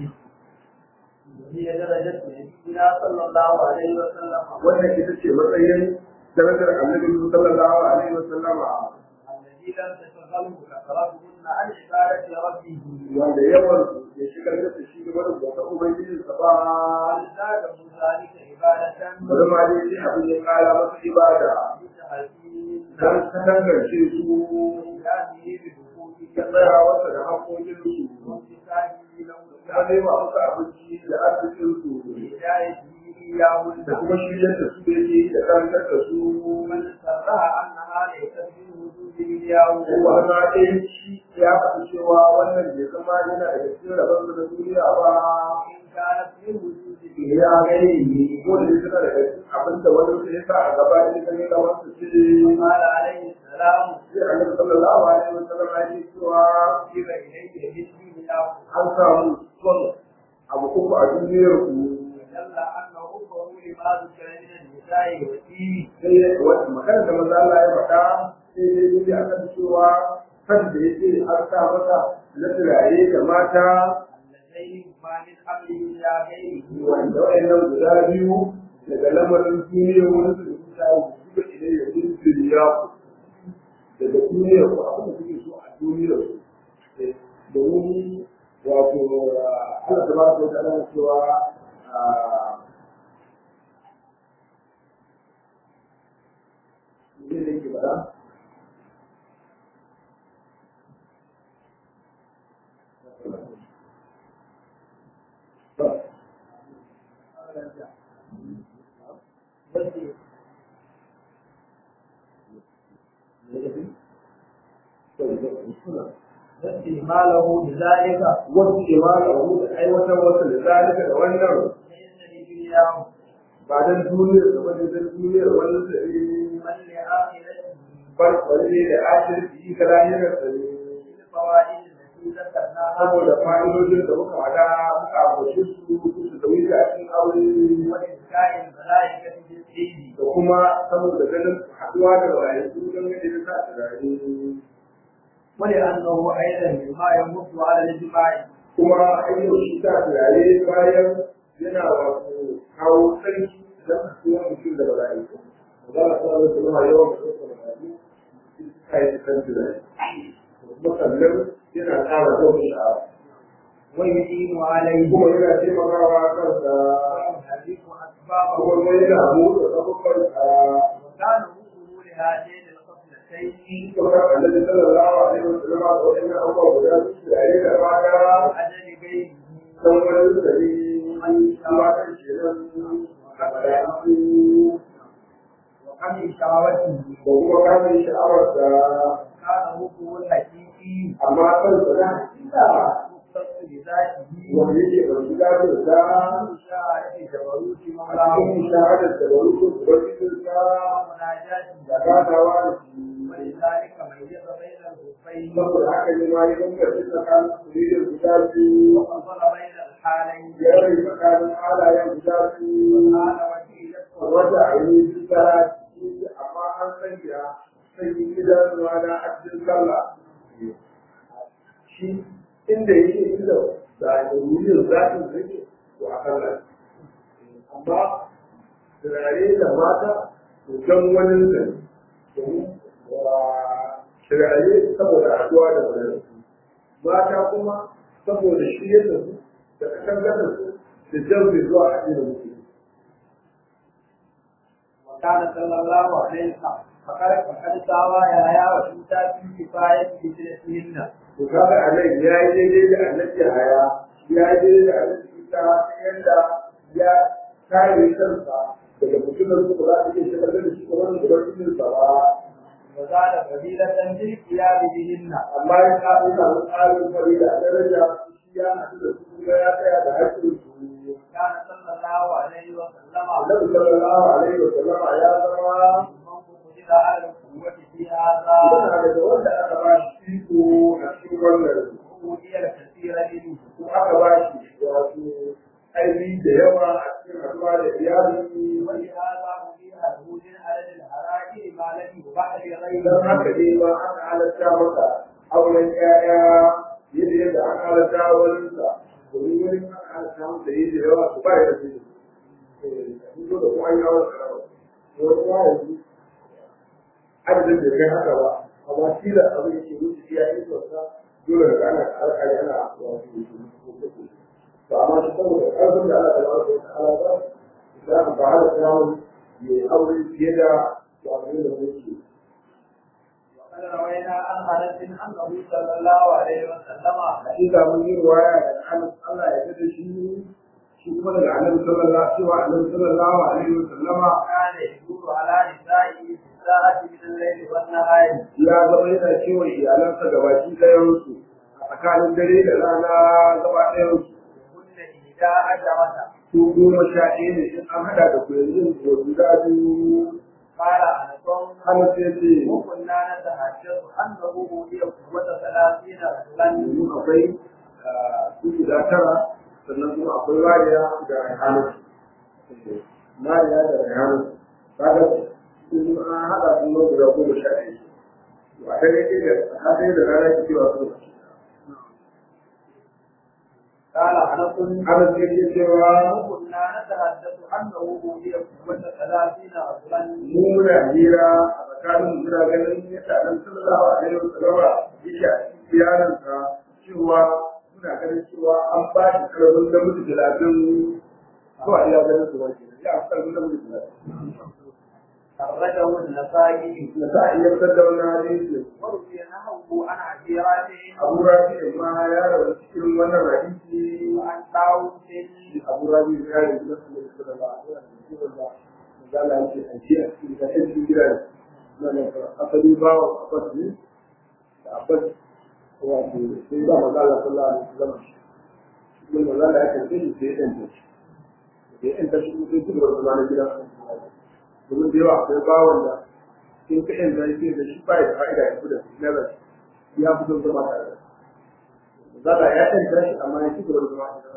وهي درجة نبينا صلى الله عليه وسلم wannan ita ce matsayin darajar annabi sallallahu alaihi wasallam الذي لم تشغله كثرتهن عن عبادة ربه wanda yawan ya shigar da shi gaba da bauta ubangijinsa ba بل زاده ذلك عبادة bari ma dai sai abin ya kara masa ibada بتعزيز don ta dangance su وإيمانه بحقوقه ya tsaya wasa da haƙoƙinsu وامتثاله له ya nema musu abinci da arzikinsu وهدايته إياهن da kuma shiryar da su da yake da karantar da su من سرها أنها ليست من وجود إياه kuma na ɗaya shi ya faɗi cewa wannan bai zama yana da cikin rabon da duniya ba إن كانت من وجود ya gani ne ko da suna daga cikin abin da wani sai sa a gaba ne kan yi kamar su ce قال عليه السلام sai annabi sallallahu alaihi wasallam ya ce cewa كتب إليه مثلي إياه an samu son abu uku a duniyar ku ودل أن حبه لما ذكر من النساء والدين sai wata magana da maza Allah ya faɗa sai dai dai akan cewa kan da yake an sa masa na turare da mata اللذين هما من أمره إلى غيره wanda wayannan guda biyu daga lamarin duniya wani su da kuka yi zuba idan ya yi duniya ku daga duniya ku abin da kuke so a duniyar ku domin wato Allah ta ba ta da cewa ne ne ke bada واستعماله لذلك wasu imanu da aiwatar wasu da zalika da wannan ليس لدنياه ba dan duniyar da wani dan duniyar wani da بل لآخرته farfare da ashirki ga lahirar da ne بالفوائد التي ذكرناها saboda fa'idojin da muka hada muka abuce su su da wuce a cikin aure وإذكاء الملائكة بالدين da kuma saboda ganin haduwa da mala'iku don ganin da sa turare ولأنه أيضا مما يمت على الإجماع kuma hanyar shi ta turare bayan yana wato kawo sarki don haduwa mutum da mala'iku za a sa da kuma yawan da suka mala'iku suka yi kan turare kuma sannan yana ƙara zama sha'awa ويدين عليه kuma yana taimakawa kansa ويحرك أسبابه kuma wani damu da sabubban a وكان وصوله لهاتين الخصلتين kuma annabi sallallahu alaihi wasallam da wannan abubuwa guda su da yayin da baya أجل غيره dan wani sari kuma kan kenan a bayan وعن شهوته ko kuma kamin sha'awar da كان وصوله الحقيقي amma kan sa da hakika مختص بذاته wanda yake ban shiga da da مشاهدة جبروت a مولاه cikin shahadar da bari ko ubangijin sa ومناجاته da gadawa da shi ولذلك ميز بين الخفين saboda haka ne ma ya dinga tsakanin kuriyar guda biyu وفصل بين الحالين ya rai tsakanin halayen guda biyu قال وكيلته wata ainihin tsara amma an sanya sanyi idanuwa na a cikin sallah shi inda yake inda da ainihin zafin zake to a kan nan amma turare da mata to don wani zai domin turare saboda haduwa da wani mata kuma saboda shi yadda su da kasan gasa su da jan zuwa a cikin mutum وكان صلى الله عليه وسلم فقد فقد ساوى يا وشمتا في كفاية بجلسهن to kaga a nan ya yi daidai da annabi haya ya yi daidai da annabi isa ta yadda ya kare kansa daga mutumin su ba za ta iya shigar da shi kamar da ubangijin sa ba وزاد فضيلة بالقيام بهن amma ya ka ina da tsarin fari da daraja shi ya haɗu da su kuma ya tsaya da haƙƙin su وكان صلى الله عليه وسلم annabi sallallahu alaihi wa sallama ya zama من قدر على القوة في هذا yana daga wanda aka ba shi iko a cikin wannan وهي الكثير منه ko aka ba shi wato aiki da yawa a cikin haɗuwa da iyali ولهذا أبيح له من عدد الحرائر ما لم يباح idan لغيره haka ne ma aka halatta maka auren ƴaƴa yadda yadda aka halatta wani sa domin wani aka halatta masa yi da yawa su ba ya da su sun zo da kuma an yi auren karawa wani ma yanzu adadin da kai haka ba amma shi da abin da ke wuce iya yi sosai dole da ana alƙali ana wato to amma shi saboda ƙarfin da Allah ta ba su ta'ala ba za ka ba da samun ya aure fiye da wato da wuce وقد روينا عن انس انه صلى الله عليه وسلم hakika mun yi ruwaya da Anas Allah ya tada shi shi kuma daga Annabi sallallahu alaihi wa Annabi sallallahu alaihi wa sallama كان يدور على نسائه في الساعة من الليل والنهار ya zama yana cewa iyalansa gabaki ɗayan su a tsakanin dare da rana gaba ɗayan su كل إحدى عشرة su goma sha ɗaya ne in an haɗa da kuyanzin ko guda biyu قال أنس Anas ya ce وكنا نتحدث أنه أوتي قوة ثلاثين رجلا domin akwai su guda tara sannan kuma akwai mariya da rahanar mariya da rahanar kaga sun an haɗa sun zo guda goma sha ɗaya to a dare ɗaya da a dare da rana ke cewa su قال أنس ana sai ke cewa وكنا نتحدث أنه أوتي قوة ثلاثين رجلا mu muna hira a tsakanin mu muna ganin yadda nan sallallahu alaihi wa sallama yake a cikin yaransa cewa muna ganin cewa an ba shi karamin namiji talatin ko a iya ganin su wake ya fi karamin namiji talatin خرجه النسائي da za a iya fitar da wannan hadisi وروي نحوه عن عشيرات abu rafi ma ya rabu cikin wannan hadisi وعن طاووس abu rafi ya yi da su da su da ba a yi da ba da Allah ya ce a ce a cikin da cikin gida ne na ne asali bawa abbas ne da abbas wato sai ba maza Allah sallallahu alaihi wasallam shi maza Allah ya karbe shi sai ya danta shi sai ya danta shi sai duk da zama na gidan domin da yawa akwai bawon da in ka yan zai sai da shi ba ya fa'ida ya fi da shi na rashi ya fi don zama tare da maza Allah ya danta shi amma ya ci gaba da zama tare da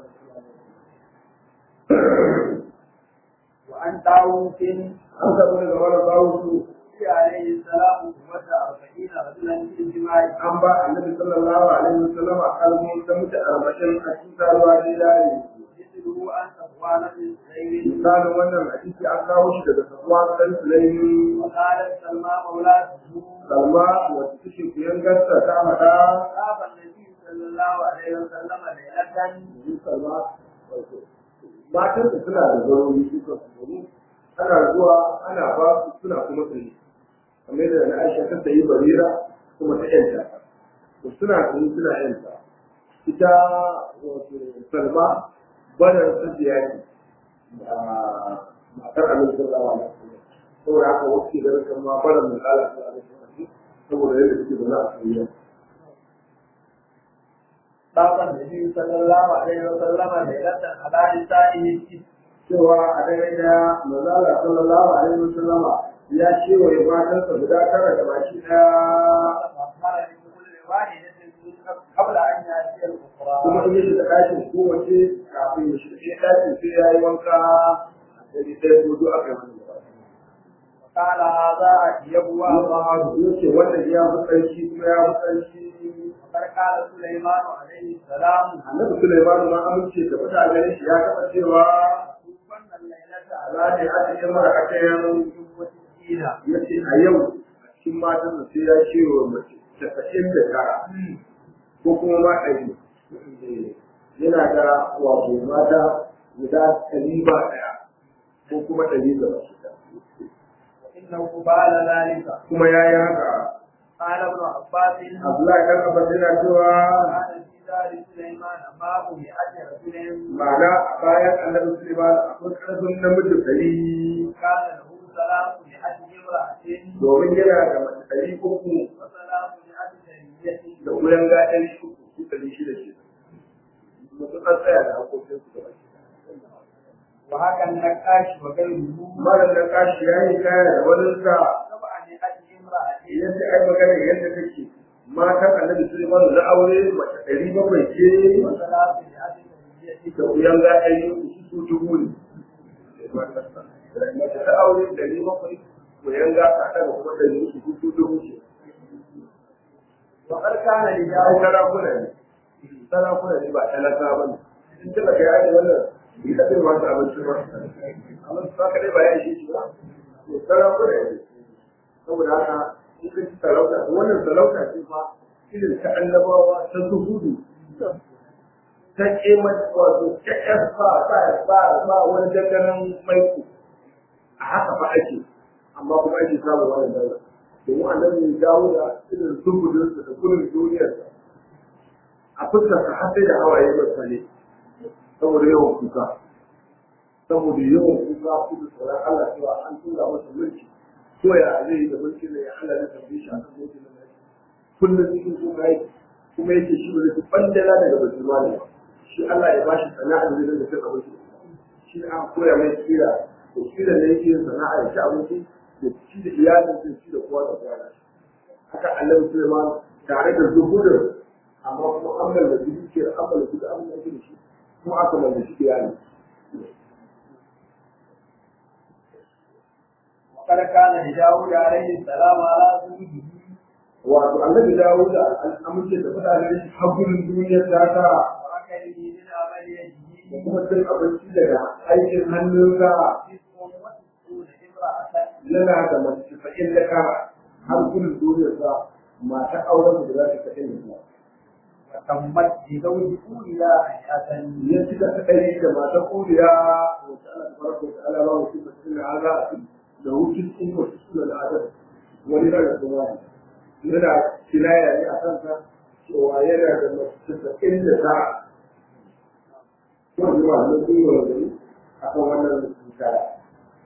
وأن داوود an samu daga mara bawon su عليه السلام ومتى أربعين رجلا في الجماع an ba annabi sallallahu alaihi wasallam a kalmomin ta mutu arba'in a cikin taruwa da yayi مثله أن صفوان بن سليم misalin wannan hadisi an kawo shi daga sabuwa dan sulaimi وقالت سلمى مولاته salma wacce take kuyan gasta ta hada خاف النبي صلى الله عليه وسلم ليلة domin salma wato matan da suna da zarori suka domin ana zuwa ana ba su suna kuma tsaye kamar yadda na aisha ta sayi barira kuma ta yanta to suna tsaye suna yanta ita wato salma badar sajiya ce da matar amin sallallahu alaihi wasallam saboda haka wasu ke ganin kan ma badar mai kala sallallahu alaihi wasallam saboda yadda suke zaune a tsayayya خاف النبي صلى الله عليه وسلم ليلة على نسائه cewa a dare da manzala sallallahu alaihi wasallam ya ce wa matansa guda tara da baki daya فأخبر بكل واحدة منهم قبل أن يأتي الأخرى kuma in ya shiga ɗakin kowace kafin ya shiga ɗakin sai ya yi wanka a dare ɗaya ko duk aka yi wani قال هذا أجيب وأضاعه ya ce wannan ya fi ƙarfi kuma ya fi ƙarfi وقد قال سليمان عليه السلام annabi Sulaiman ma amince da mutane shi ya taɓa cewa توفن الليلة ala ne a cikin marakayen وستين ya ce a yau a cikin matan da sai ya ce wa mace casa'in da tara ko kuma ma ɗari yana da wato mata guda ɗari ba ɗaya ko kuma ɗari da ba shida وإنه بعد ذلك kuma ya yi haka قال ابن عباس Abdullahi ɗan Abbas yana cewa كان في دار سليمان معه مئة رجل ma'ana a bayan annabi Sulaiman akwai ƙarfin namiji ɗari كان له ثلاث مئة امرأة domin yana da mace ɗari uku وثلاث مئة جرية da wuyan ga ɗari uku su ɗari shida ce. Mutum an tsaya da hakokinsu da baki. وهكا النقاش وغيره Malam da kashi ya yi kaya da waninsa سبع مئة امرأة yadda ai magana yadda take matan annabi Sulaiman na aure mace ɗari bakwai ce وثلاث مئة جرية da wuyan ga ɗari uku su su dubu ne. Mace ta aure ɗari bakwai wuyan ga ta ɗaga kuma ɗari uku su su dubu ce. وقد كان Ai لداود sarakuna ne. Sarakuna ne ba talaka ba ne. In tana kai ai wannan bi da kai masu abinci ba. Amma su haka dai ba ya ishe shi ba. To sarakuna ne. Saboda haka in ka ci sarauta wannan sarauta ce fa irin ta annabawa ta zuhudu ta ƙema wato ƙyaƙyar ba ba ba ba wani danganan maiko a haka fa ake amma kuma ake samun wannan daula domin annabi ya dawo da irin zuhudinsa da gudun duniyarsa a fuskarsa har sai da hawaye masa ne saboda yawan kuka saboda yawan kuka kuka tsoron Allah cewa an tura masa mulki ko ya zai yi da mulki ne ya Allah ya tambaye shi akan mulkin nan yake kullum cikin kuka yake kuma yake shi ba zai bandala daga batul mali ba shi Allah ya bashi sana'a da zai dinga cin abinci shi ne aka koya mai kira to kira ne yake yin sana'a ya ci abinci da ci da iyalin da ci da kowa da kowa da shi haka Allah Sulaiman tare da zuhudin amma kuma an mallaki dukiyar an mallaki da abin da ake da shi kuma aka mallaki iyali وقد كان لداود عليه السلام على زوجه wato annabi Dawud an amince da mutane shi hagurin duniyar ta ta وأكله من عمل يده da kuma cin abinci daga aikin hannunsa تسع وتسعون امرأة yana da mace sa'in da kara har gudun duniyar sa mata auren da za ta sa'in da وتمت بزوج أولياء مئة ya ci da kadai da mata kuriya wata ana tabaraka wa ta'ala ba wasu da cikin haza da hutun in wasu suna da adab wani daga kuma yana kinaya ne a kansa cewa yana da mace sa'in da ta wani ma na kuma gani a kan wannan misali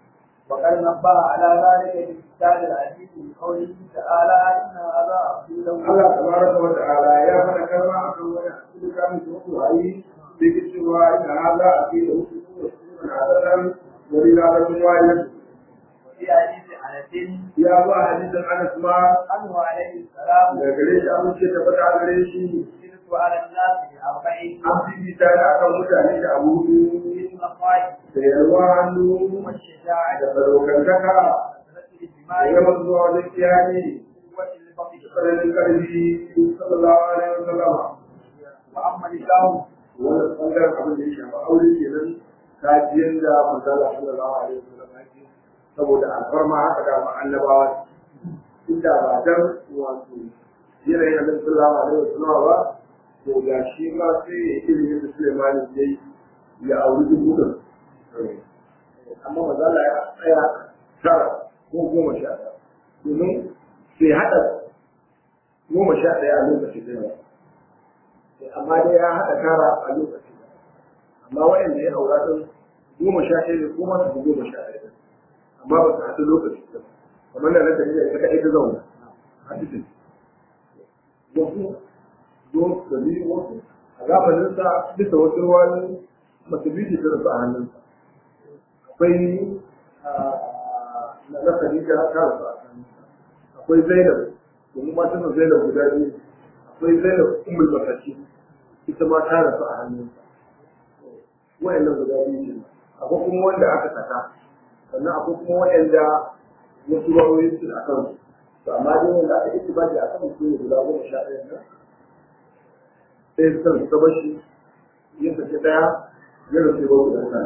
وقد نبه على ذلك في كتاب العزيز بقوله تعالى إن هذا عبد له Allah tabaraka wa ta'ala ya faɗa kalma akan wani asiri kan su wasu ayi da ke cewa ina hada a fi da wasu su wasu su na hadaran wani na da kuma wani وفي حديث أنس ya zo a hadisin Anas ma عنه عليه السلام da gare shi an ce tabbata a gare shi يشرك على الناس بأربعين an fifita da akan mutane da abu مثل الخير da yalwa hannu والشجاعة da sadaukantaka وكثرة da الدماء yawan zuwa wajen kiyani وقوة البطش da tsananin ƙarfi sallallahu alaihi wa sallama وأما الإسلام wannan ɓangaren abin da ya shafa aure kenan kajiyar da manzala sallallahu alaihi wa sallam yake saboda alfarma haka da annabawa inda ba dan wato yanayin annabi sallallahu alaihi wa sallam ba to ga shi ma sai ya yi ilimin da Sulaiman ya yi ya auri dubu da amma manzala ya tsaya tara ko goma sha ɗaya domin sai haɗa goma sha ɗaya a lokacin da yawa amma dai ya haɗa tara a lokaci amma waɗanda ya aura ɗin goma sha ɗaya ne ko masu goma sha ɗaya amma ba su haɗu lokaci ba kamar da na tafi da ita kaɗai ta zauna a cikin wasu don su bi wasu a zamaninsa bisa wasu ruwan masu biyu ta rasu a hannunsa akwai na na Khadija ta rasu a hannunsa akwai Zainab domin matan Zainab guda biyu akwai Zainab Ummul Masakin ita ma ta rasu a hannunsa wayannan guda biyu ne akwai kuma wanda aka saka sannan akwai kuma wayanda wasu rawoyin su a kan to amma dai wanda aka yi baki a kan su ne guda goma sha ɗaya nan sai su san ta bashi yin ta ɗaya ya rasu ba guda ɗaya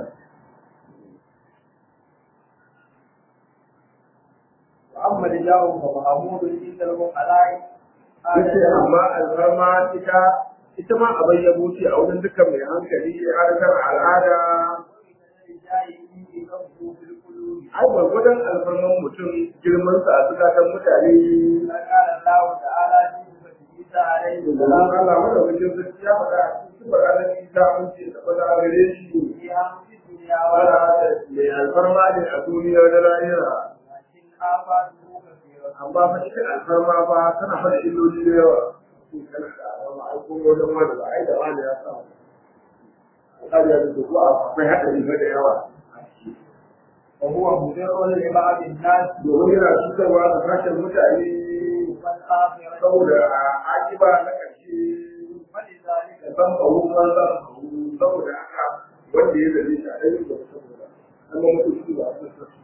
وأما الرجال فمحمود عند الفقهاء yace amma alfarma ita ita ma abin yabo ce a wurin dukkan mai hankali harkar al'ada ai gwargwadon alfarman mutum girman sa a zukatan mutane قال الله تعالى في عيسى عليه da السلام Allah wanda wajen zuci ya faɗa a cikin faɗa na isa mun ce da faɗa a gare shi في أمر الدنيا wala ولا mai alfarma ne a duniya da lahira لكن آفاته كثيرة amma fa ita alfarma ba tana faɗa illoli da yawa Shin kana da alfarma ai ko wajen wani ba ai da wani ya sa alƙali ya zuci ko akwai haɗari fa da yawa a ciki وهو مضر لبعض الناس domin yana cutarwa da sashen mutane والآخرة saboda a akiba na ƙarshe فلذلك da san kawo man za su saboda haka wanda ya zabe shi a ɗaya da saboda an ga mutu shi ba su sassu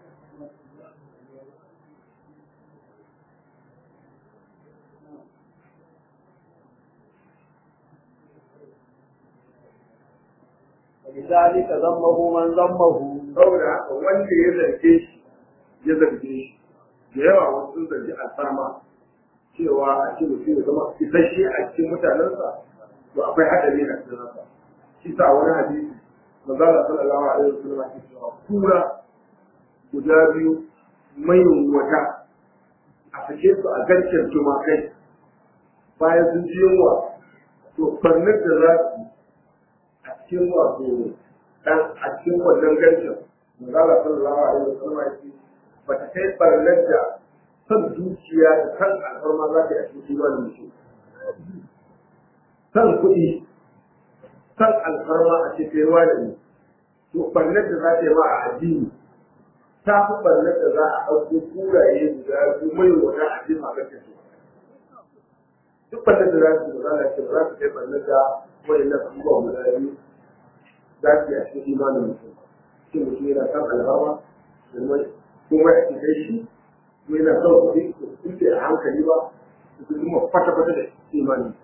ولذلك ذمه من ذمه saboda haka wanda ya zarge shi ya zarge shi da yawa wasu sun zargi alfarma cewa a ce mutum ya zama isasshe a cikin mutanensa to akwai haɗari na cikin haka shi sa wani hadisi manzala sallallahu alaihi wasallam ya ce cewa kura guda biyu mai wata a sake su a garken tumakai bayan sun ji yunwa to farnar da za su yi a cikin wato dan a cikin wannan garken manzala sallallahu alaihi wasallam ya ce ba ta kai farnar da san zuciya da kan alfarma za ta yi a cikin imanin mutum san kuɗi san alfarma a cikin wani to barnar da za ta yi ma a addini ta fi barnar da za a ɗauko kuraye guda biyu mai wata a cikin magar da su duk barnar da za su yi za a ce ba za su kai barnar da wani na abubuwa guda biyu za su yi a cikin imanin mutum shi mutum yana san alfarma domin kuma a cikin shi ko yana son kuɗi ko kuɗi a hankali ba su kuma kwata-kwata da imanin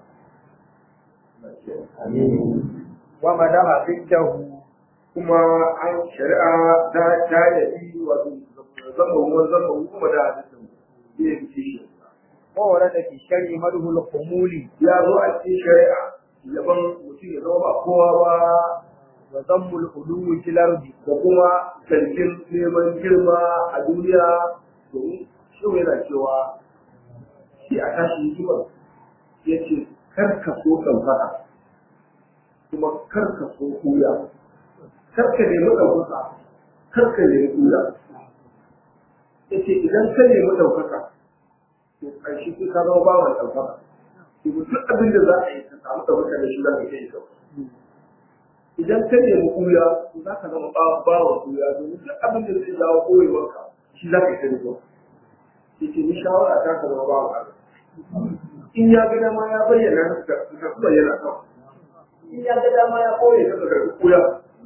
ومدح ضده kuma an shari'a ta ta yabi wato zamba ruwan zamba kuma da hadisin ya yi shi وورد في الشرع مده الخمول ya zo a cikin shari'a yaban mutum ya zama ba kowa ba وذم العلو في الأرض da kuma zargin neman girma a duniya domin shi yana cewa shi a tashi hikima ya ce kar ka so ɗaukaka kuma kar ka so kuya kar ka nemi ɗaukaka kar ka nemi kuya yace idan ka nemi ɗaukaka to ƙarshe sai ka zama bawan ɗaukaka to duk abin da za a yi ka samu ɗaukaka da shi za ka iya ɗaukaka idan ka nemi kuya to za ka zama bawan kuya domin duk abin da zai jawo koyewarka shi za ka yi ta nemo yace ni shawara ta ka zama bawan Allah in ya ga dama ya bayyana ka ka bayyana ka in ya ga dama ya koye ka ka kuya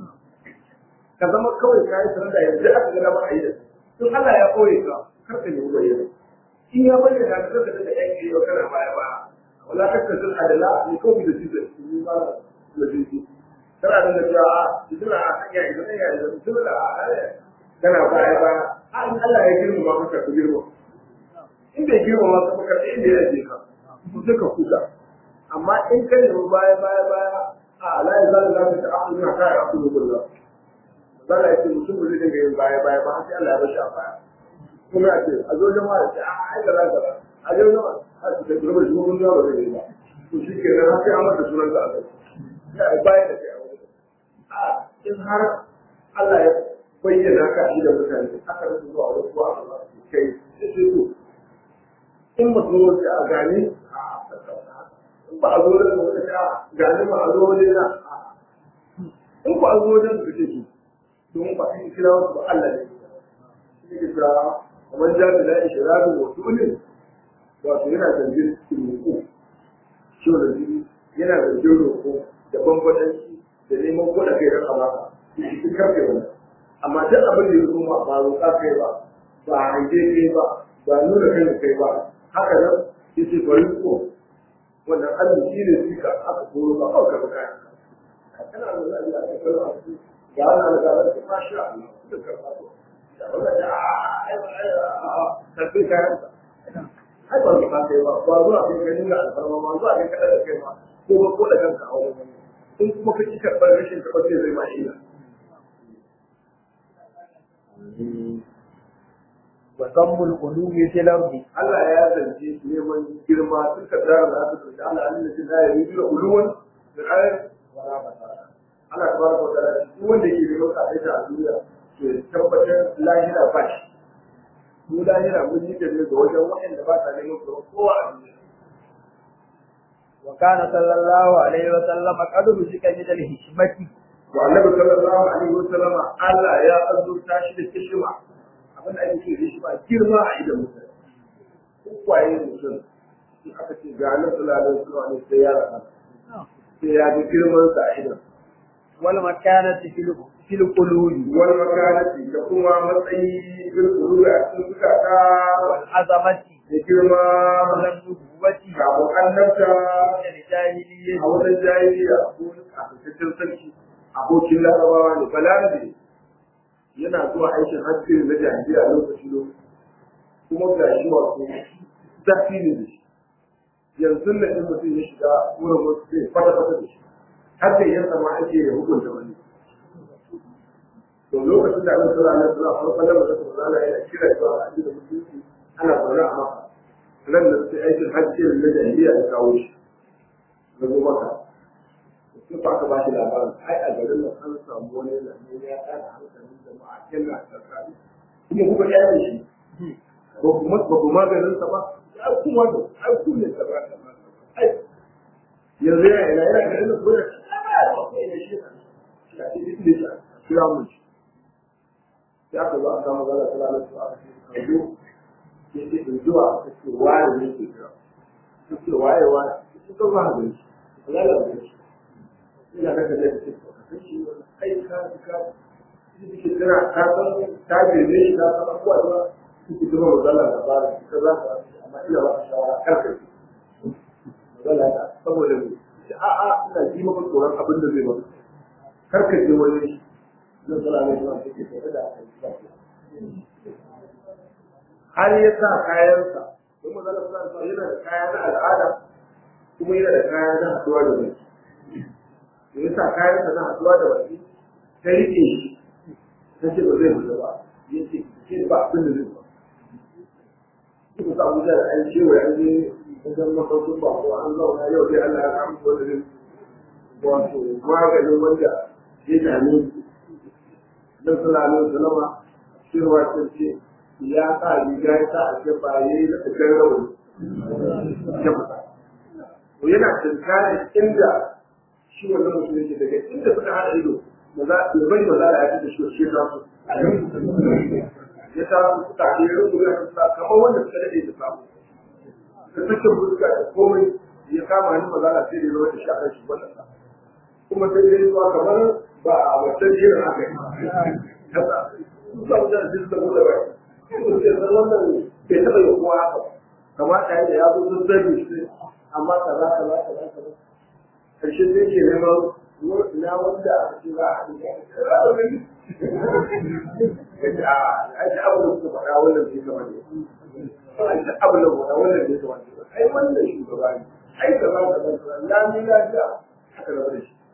ka zama kawai ka yi sanar da yanzu aka ga dama a yi da tun Allah ya koye ka kar ka nemi bayyana in ya bayyana ka ka daga yan kiyo kana baya ba wala ka ka sun adala ne ko bi da shi da ni ba da shi kana da da cewa idan a hanya idan ya yi idan da a kana baya ba in Allah ya girma ka ka girma in bai girma ma ka baka inda ya je ka sai ka kuka amma in ka nemi baya baya baya a la ya zalla la ta akhlu ma ka ya akhlu billah zalla ya ce mutum zai dinga yin baya baya ba sai Allah ya bashi a baya kuma ya ce a zo jama'a ce a ai da zaka a zo jama'a a ce da gurbar shi mun ba zai yi ba to shi ke nan sai an mata sunan ka a kai ya baya da kai a wurin a in har Allah ya bayyana ka shi da mutane aka rubuta zuwa wani kuwa a kai sai sai to in ba zo wace a gane in ba a zo da wata ta gane ba a zo waje na in ku a zo wajen su kake su don ba kan kira wasu ba Allah ne shi ke kira kamar jami da ishirabi wa tulin wato yana zargin roƙo shi wanda jini yana zargin roƙo da bambadanci da neman kuɗa kai ran amaka shi karfe wani amma duk abin da ya zo ma ba roƙa kai ba ba hange kai ba ba nuna kai kai ba haka nan ya ce bari ko wannan arziki ne suka aka koro ba kawai ka kayan kana da za a yi a cikin a cikin ga ana da gabar da ma sha Allah da karfa to da wannan da ai ai tafi kayan sa ai ba ka kai ba ba zuwa kai ganin da alfarma ma zuwa kai kada da kai ma ko ba ko da kanka a wurin in kuma ka ci karɓar rashin karɓar zai zai ma ila wa zammul qulubi fil ardi Allah ya zance neman girma duka da za su da Allah Allah ya da ya yi da uluwan da ayat wala basara Allah tabaraka wa ta'ala duk wanda yake da roƙa aita a duniya to ya tabbatar lahira ba shi mu lahira mun yi da ne ga wajen waɗanda ba sa neman tsaro kowa a duniya wa kana sallallahu alaihi wa sallam qad rusika min al hikmati wa annabi sallallahu alaihi wa sallama Allah ya azurta shi da kishima abin da ake ce da shi ba girma a idan mutane kwaye mutum in aka ce ga nan sulalin suna ne sai ya rasa sai ya ga girman sa a idan wal makanati fil fil qulubi wani makanati da kuma matsayi bil qulubi a cikin zukata wal azamati da girma wal nubuwati kafin annabta al jahiliyyah a wajen jahiliya ko kafin sarki abokin larabawa ne balarabe yana zuwa aikin hajji na jahiliya lokaci lokaci kuma ga shi wato zafi ne da shi yanzu na in mutum ya shiga wurin wasu sai fata fata da shi har da yansa ma ake ya hukunta wani to lokacin da Allah sallallahu alaihi wasallam farkon da mutum sallallahu alaihi wasallam kira zuwa ga addinin musulunci ana zaune a maka nan da sai aikin hajji na jahiliya ya kawo shi na zo maka sai ba ka ba shi labarin ai a garin nan an samu wani yana ne ya tsara hankalin jama'a yana tsakani kuma kuka kyale shi ba kuma ba ku maganin sa ba ya kuma da ai ku ne ta ba ta ba ai yanzu yana ina yana garin nan kuma ya ba ya ba kai da shi shi a cikin da shi kira mun shi sai aka zo aka samu zala sala su aka ce ka zo ya ce in zuwa ka ce waye ne ke kira ka ce waye waye ka ce ba ga shi zala ga shi ina da kaje ce ka san shi kai ka ka shi ke kira ka san ta bebe shi ka san abuwa ba suke zama mazala da ba ka za ka amma ina ba ka shawara kar ka yi mazala ta saboda ne ce a a ina ji maka tsoron abin da zai maka kar ka je wani zan tsara ne zuwa take tare da har ya sa kayansa don mazala suna yana da kaya na al'ada kuma yana da kaya na haɗuwa da mai da ya sa kayansa na haɗuwa da baki ta riƙe shi ta ce ba zai fita ba ya ce ke ba abin da zai ba suka sa abuja da an cewa an je wajen mafarkin ba ko an zauna yau dai Allah ya samu wanda zai wato maganin wanda ya dame nan sallallahu alaihi wasallam cewa ce ce ya sa riga ya sa a jefa ya yi da tsakar rawani ya fita to yana tunkanin inda shi wannan mutum yake daga inda suka haɗa ido da za ya bari ba za a yi da shi shi ta su ya ta su suka ke rubu ya ta kamar wanda suka daɗe da samu da sakin fuska da komai ya kama ni ba za a sai da zama da shi a kan shi wannan kuma sai dai zuwa kamar ba a wancan jirin haka yi kasa su sa wajen jin da mutu ba su ce san wannan bai taɓa yi kowa haka kamata ya da ya zo sun zai shi amma kaza kaza kaza kaza karshe zai ke neman na wanda aka ce ba a haɗu da ya a ji abu da suka faɗa wannan bai kama ne a ji abu da faɗa wannan bai kama ne ai wannan shugaba ne ai kaza kaza kaza lami lafiya haka rabu da shi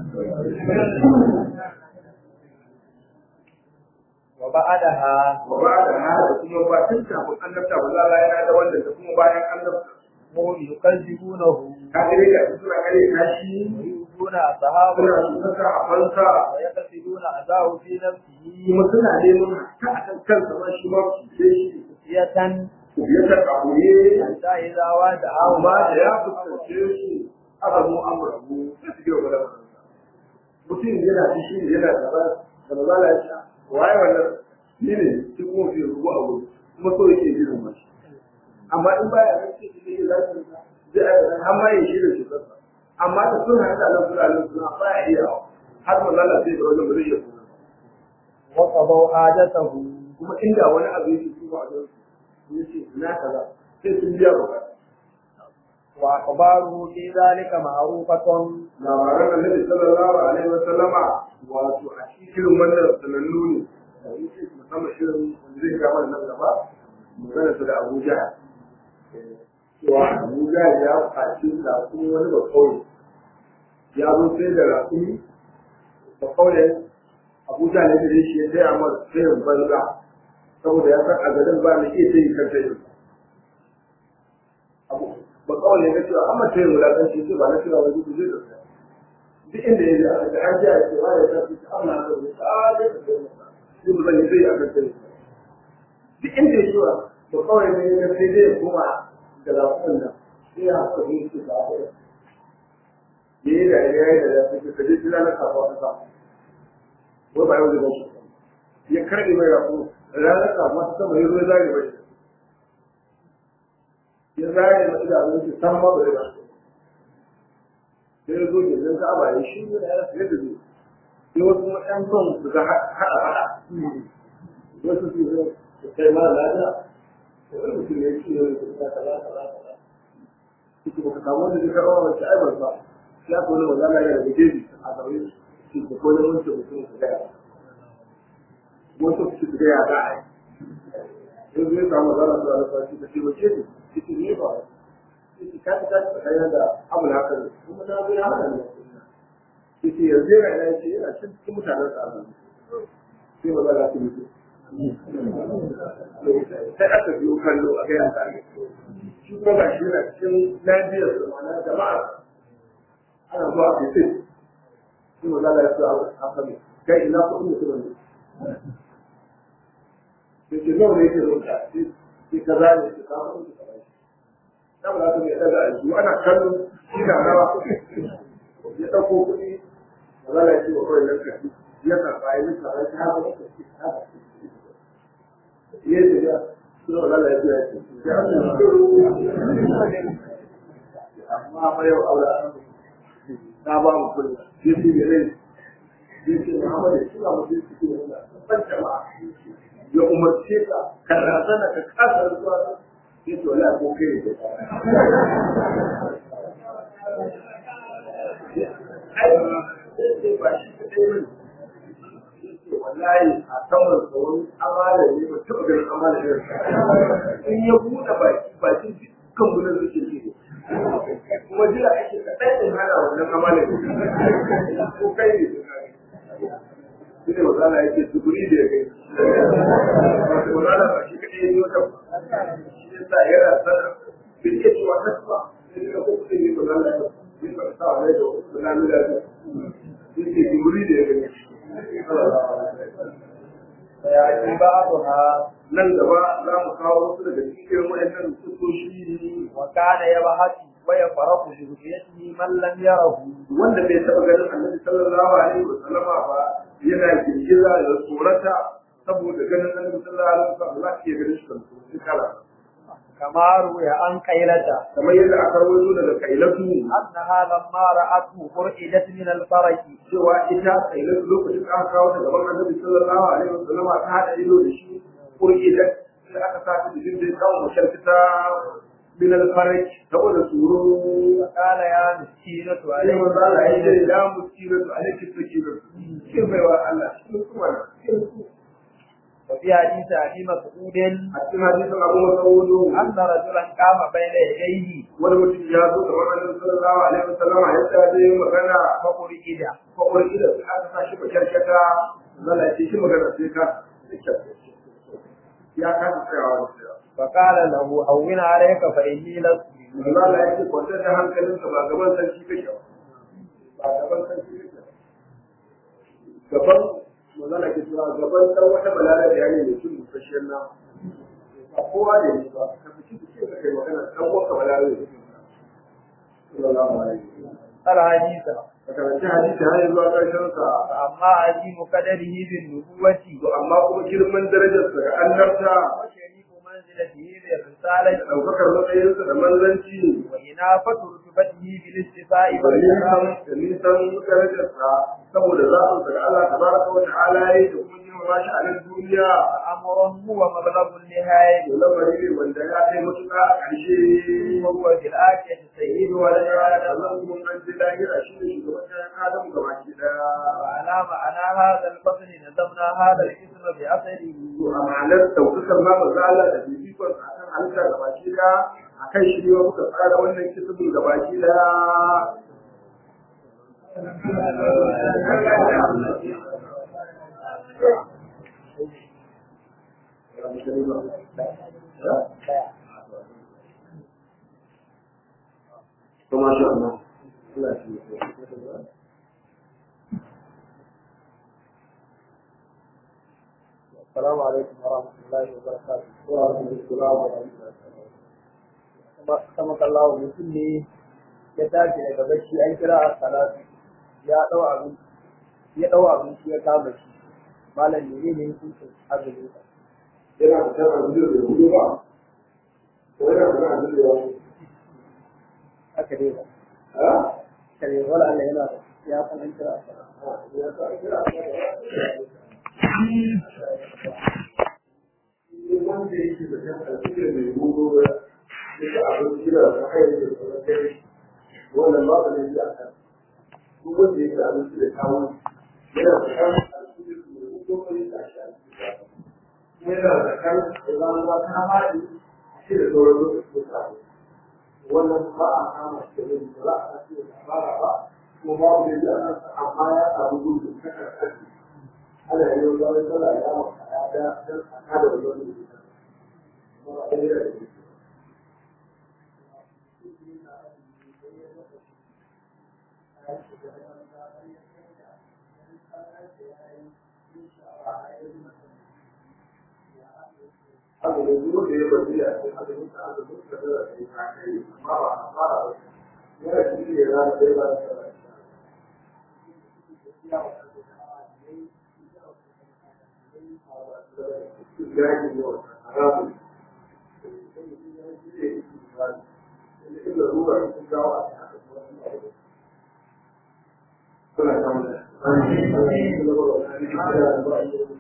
wa ba'adaha wa ba da hada kuma ba tun kafin annabta ba za yana da wannan da kuma bayan annabta hum yukadzibunahu ka gare ga suna kare kashi yubuna ashabu suna suka a fansa wa yaqsiduna azahu fi nafsihi kuma suna neman ta a kan kansa ma shi ma su ce shi yatan ya ta kabuye hatta idza wada'a amma da ya fuskance shi aka mu amurabu sai su gina gwada kansa mutum yana da shi yana da ba da ba za a ci waye wannan ni ne shi kuma fi rubu a wuri kuma so yake jirin ma shi amma in baya nan sai shi ne za su zai aka har ma yin shi da shi kansa amma da sun haɗa nan suna nan suna baya iya har mazala sai da wajen ba zai iya kuma wa qadaw hajatahu kuma inda wani abu yake su ba a don su yace na kaza sai sun biya ba wa akhbaruhu fi dhalika ma'rufatun labaran annabi sallallahu alaihi wa sallama wato a cikin wannan sanannu ne musamman shirin wanda zai kama nan gaba magana su da Abu Jahal cewa Abu Jahal ya faci raƙumi wani ba kauye ya zo sai da raƙumi ba kauye Abu Jahal ya gare shi ya taya masa sayin banza saboda ya san a garin ba mai iya sayi kan sayin ba kawai ya ga cewa amma ta yi wulaƙanci ce ba na cewa wani duk zai da duk inda ya je aka ga an ji a cewa ya ta fi amma na da ta da ta yi duk zan yi zai aka kai duk inda ya cewa ba kawai ne ya sai zai koma da lafiyar nan sai ya haka ne su ba da ya yi da ya yi da ya fi ka je tuna na kafa ta sa wai ba yau da gashi ya karɓe mai rafu ranar kafa ta sama ya zo ya zage mai ya zare ma idanun shi san ma bai ba sai ya zo gindin ka'aba ya shi ne ya rasa yadda zai sai wasu kuma ƴan son su ga haɗa haɗa wasu su zo su kai ma lafiya da wani mutum ya ci ne da ta kaza kaza kaza suke baka samu wanda zai karɓa wacce ai ban ba ya ko ne wanda ya daga gefe a zaune shi da ko ne wancan mutum su gaya wasu su gaya za a yi yanzu ya samu zara su da alfashi da shi wace ne cikin ne ba ciki ka ta ta tsaya da abu na haka kuma na zo ya hana ne ciki yanzu yana yana ce yana cin cikin mutanen sa Allah sai ba za su mutu sai aka biyo kallo a ga yanka ne shi kuma ga shi yana cikin lafiyar su ma'ana jama'a ana zuwa a fitin sai ba za su a sami kai ina kuɗin mutum ne sai ce nawa ne yake zuwa sai ka zane shi ka mutu ka bai na ba za ta mai daga aiki ana kallon shi na rawa ya ɗauko kuɗi ba za a ce wa kawai nan kashi ya karɓa ya yi karɓa shi haka wata shi haka ya ce ya suna ba za a yi ya ce amma fa yau aure na ba mu kuɗi ya ce ya rai ya ce Muhammadu ya tura mutum su ke da ban jama'a ya umarce ka ka razana ka kasa zuwa sai to la ko kai ne ai sai ba shi kadai ne wallahi a saman tsawon amala ne ba taɓa ganin amala ne in ya buɗe baki bakin dukkan gudan suke ce kuma jira ake kaɗan in hana wannan amala ne ko kai ne shi ne mazala yake zuburi da ya kai mazala ba shi kaɗai ne wata shi ne sa yana sana bai iya cewa na ba sai ne ko kuɗin ne mazala ya yi ba sa wa da wasu na nuna da shi ne zuburi da ya kai ويأتي بعضها nan gaba za mu kawo wasu daga cikin waɗannan kusoshi وكان يبحث ويفرح برؤيته من لم يره wanda bai taɓa ganin annabi sallallahu alaihi wa sallama ba yana girgiza da tsorata saboda ganin annabi sallallahu alaihi wa sallam Allah ke ganin shi kan tsoron kala كما روي عن قيلة kamar yadda aka rawaito daga kailatu أنها لما رأته فرئدت من الفرج cewa ita kailatu lokacin da aka kawo ta gaban annabi sallallahu alaihi wa sallama ta hada ido da shi kurkidat sai aka sa ta jikin da ya kawo masharkita min al-faraj saboda tsoro فقال يا مسكينة sai عليه manzo Allah ya ce da muskilatu alaihi sakiratu kin baiwa Allah shi kuma kin وفي حديث أبي مسعود a cikin hadisin Abu Mas'ud أن رجلا قام بين يديه wani mutum ya zo kamar Annabi sallallahu alaihi wasallam ya tsaya yin magana فقرئد ko wani da sai aka sa shi makarkata zalla ce shi magana sai ka ya ka tsayawa da فقال له هون عليك فإني لست manzo Allah ya ce kwantar da hankalinka ba gaban sarki kake ba ba gaban sarki kake ba gaban manzo Allah ke cewa gaban dan wata balala da yayi ne kin musashen na ba kowa da ni ba ka fice fice ka kai magana dan wata balala ne sallallahu alaihi wasallam قال حديثا ka karanci hadisi har zuwa ƙarshen sa فأما عظيم قدره بالنبوة to amma kuma girman darajar sa ga annabta وشريف منزلته بالرسالة da ɗaukakar matsayinsa da manzanci وإنافة رتبته بالاستفاء da nisan والإكرام da nisan darajarsa saboda zaɓin sa ga Allah tabaraka wa ta'ala yayi da kuma girmama shi a nan duniya أمر هو مبلغ النهاية to lamari ne wanda ya kai matuƙa a ƙarshe وهو في الآخرة سيد ولد آدم Allah kuma an ji lahira shi ne shugaban ɗayan Adam gabaki ɗaya وعلى معنى هذا الفصل نظمنا هذا الاسم بأثره to a ma'anar ɗaukakar ma manzo Allah da fifikon sa akan halitta gabaki ɗaya akan shi ne muka tsara wannan kisibin gabaki ɗaya to masha Allah Allah ya yi السلام عليكم ورحمة الله وبركاته وعليكم السلام ورحمة الله kama kallawa mutum ne ya tashi daga bacci an kira a salatu ya dau abin ya dau abinci ya kama shi malam ne ne hukuncin azumin sa yana da kan abin da hudu ba ko yana da kan abin da ya haka dai ba ha kare wala Allah yana da ya san an kira a salatu ya sa kira wanda yake da kan abin da mai hudu ba ya abin kira da kai da kuma kai wannan ba da ne ya kan duk wanda yake da abin da kawo yana da kan abin da mai hudu ba ya tashi yana da kan da ba ta haɗi shi da sauran lokaci da kawo wannan ba a kama shi da ba za a ce da fara ba kuma babu da ya nan amma ya samu gudu ta karkashi ana yi wa wani sallah ya maka ya da dan a kada wani wani da ya kuma ba ɗaya da ya haka da duk da ya bari a cikin azumin sa azumin sa da ya kai amma ba a fara ba yana cikin ya zama sai ba da Suna samun da.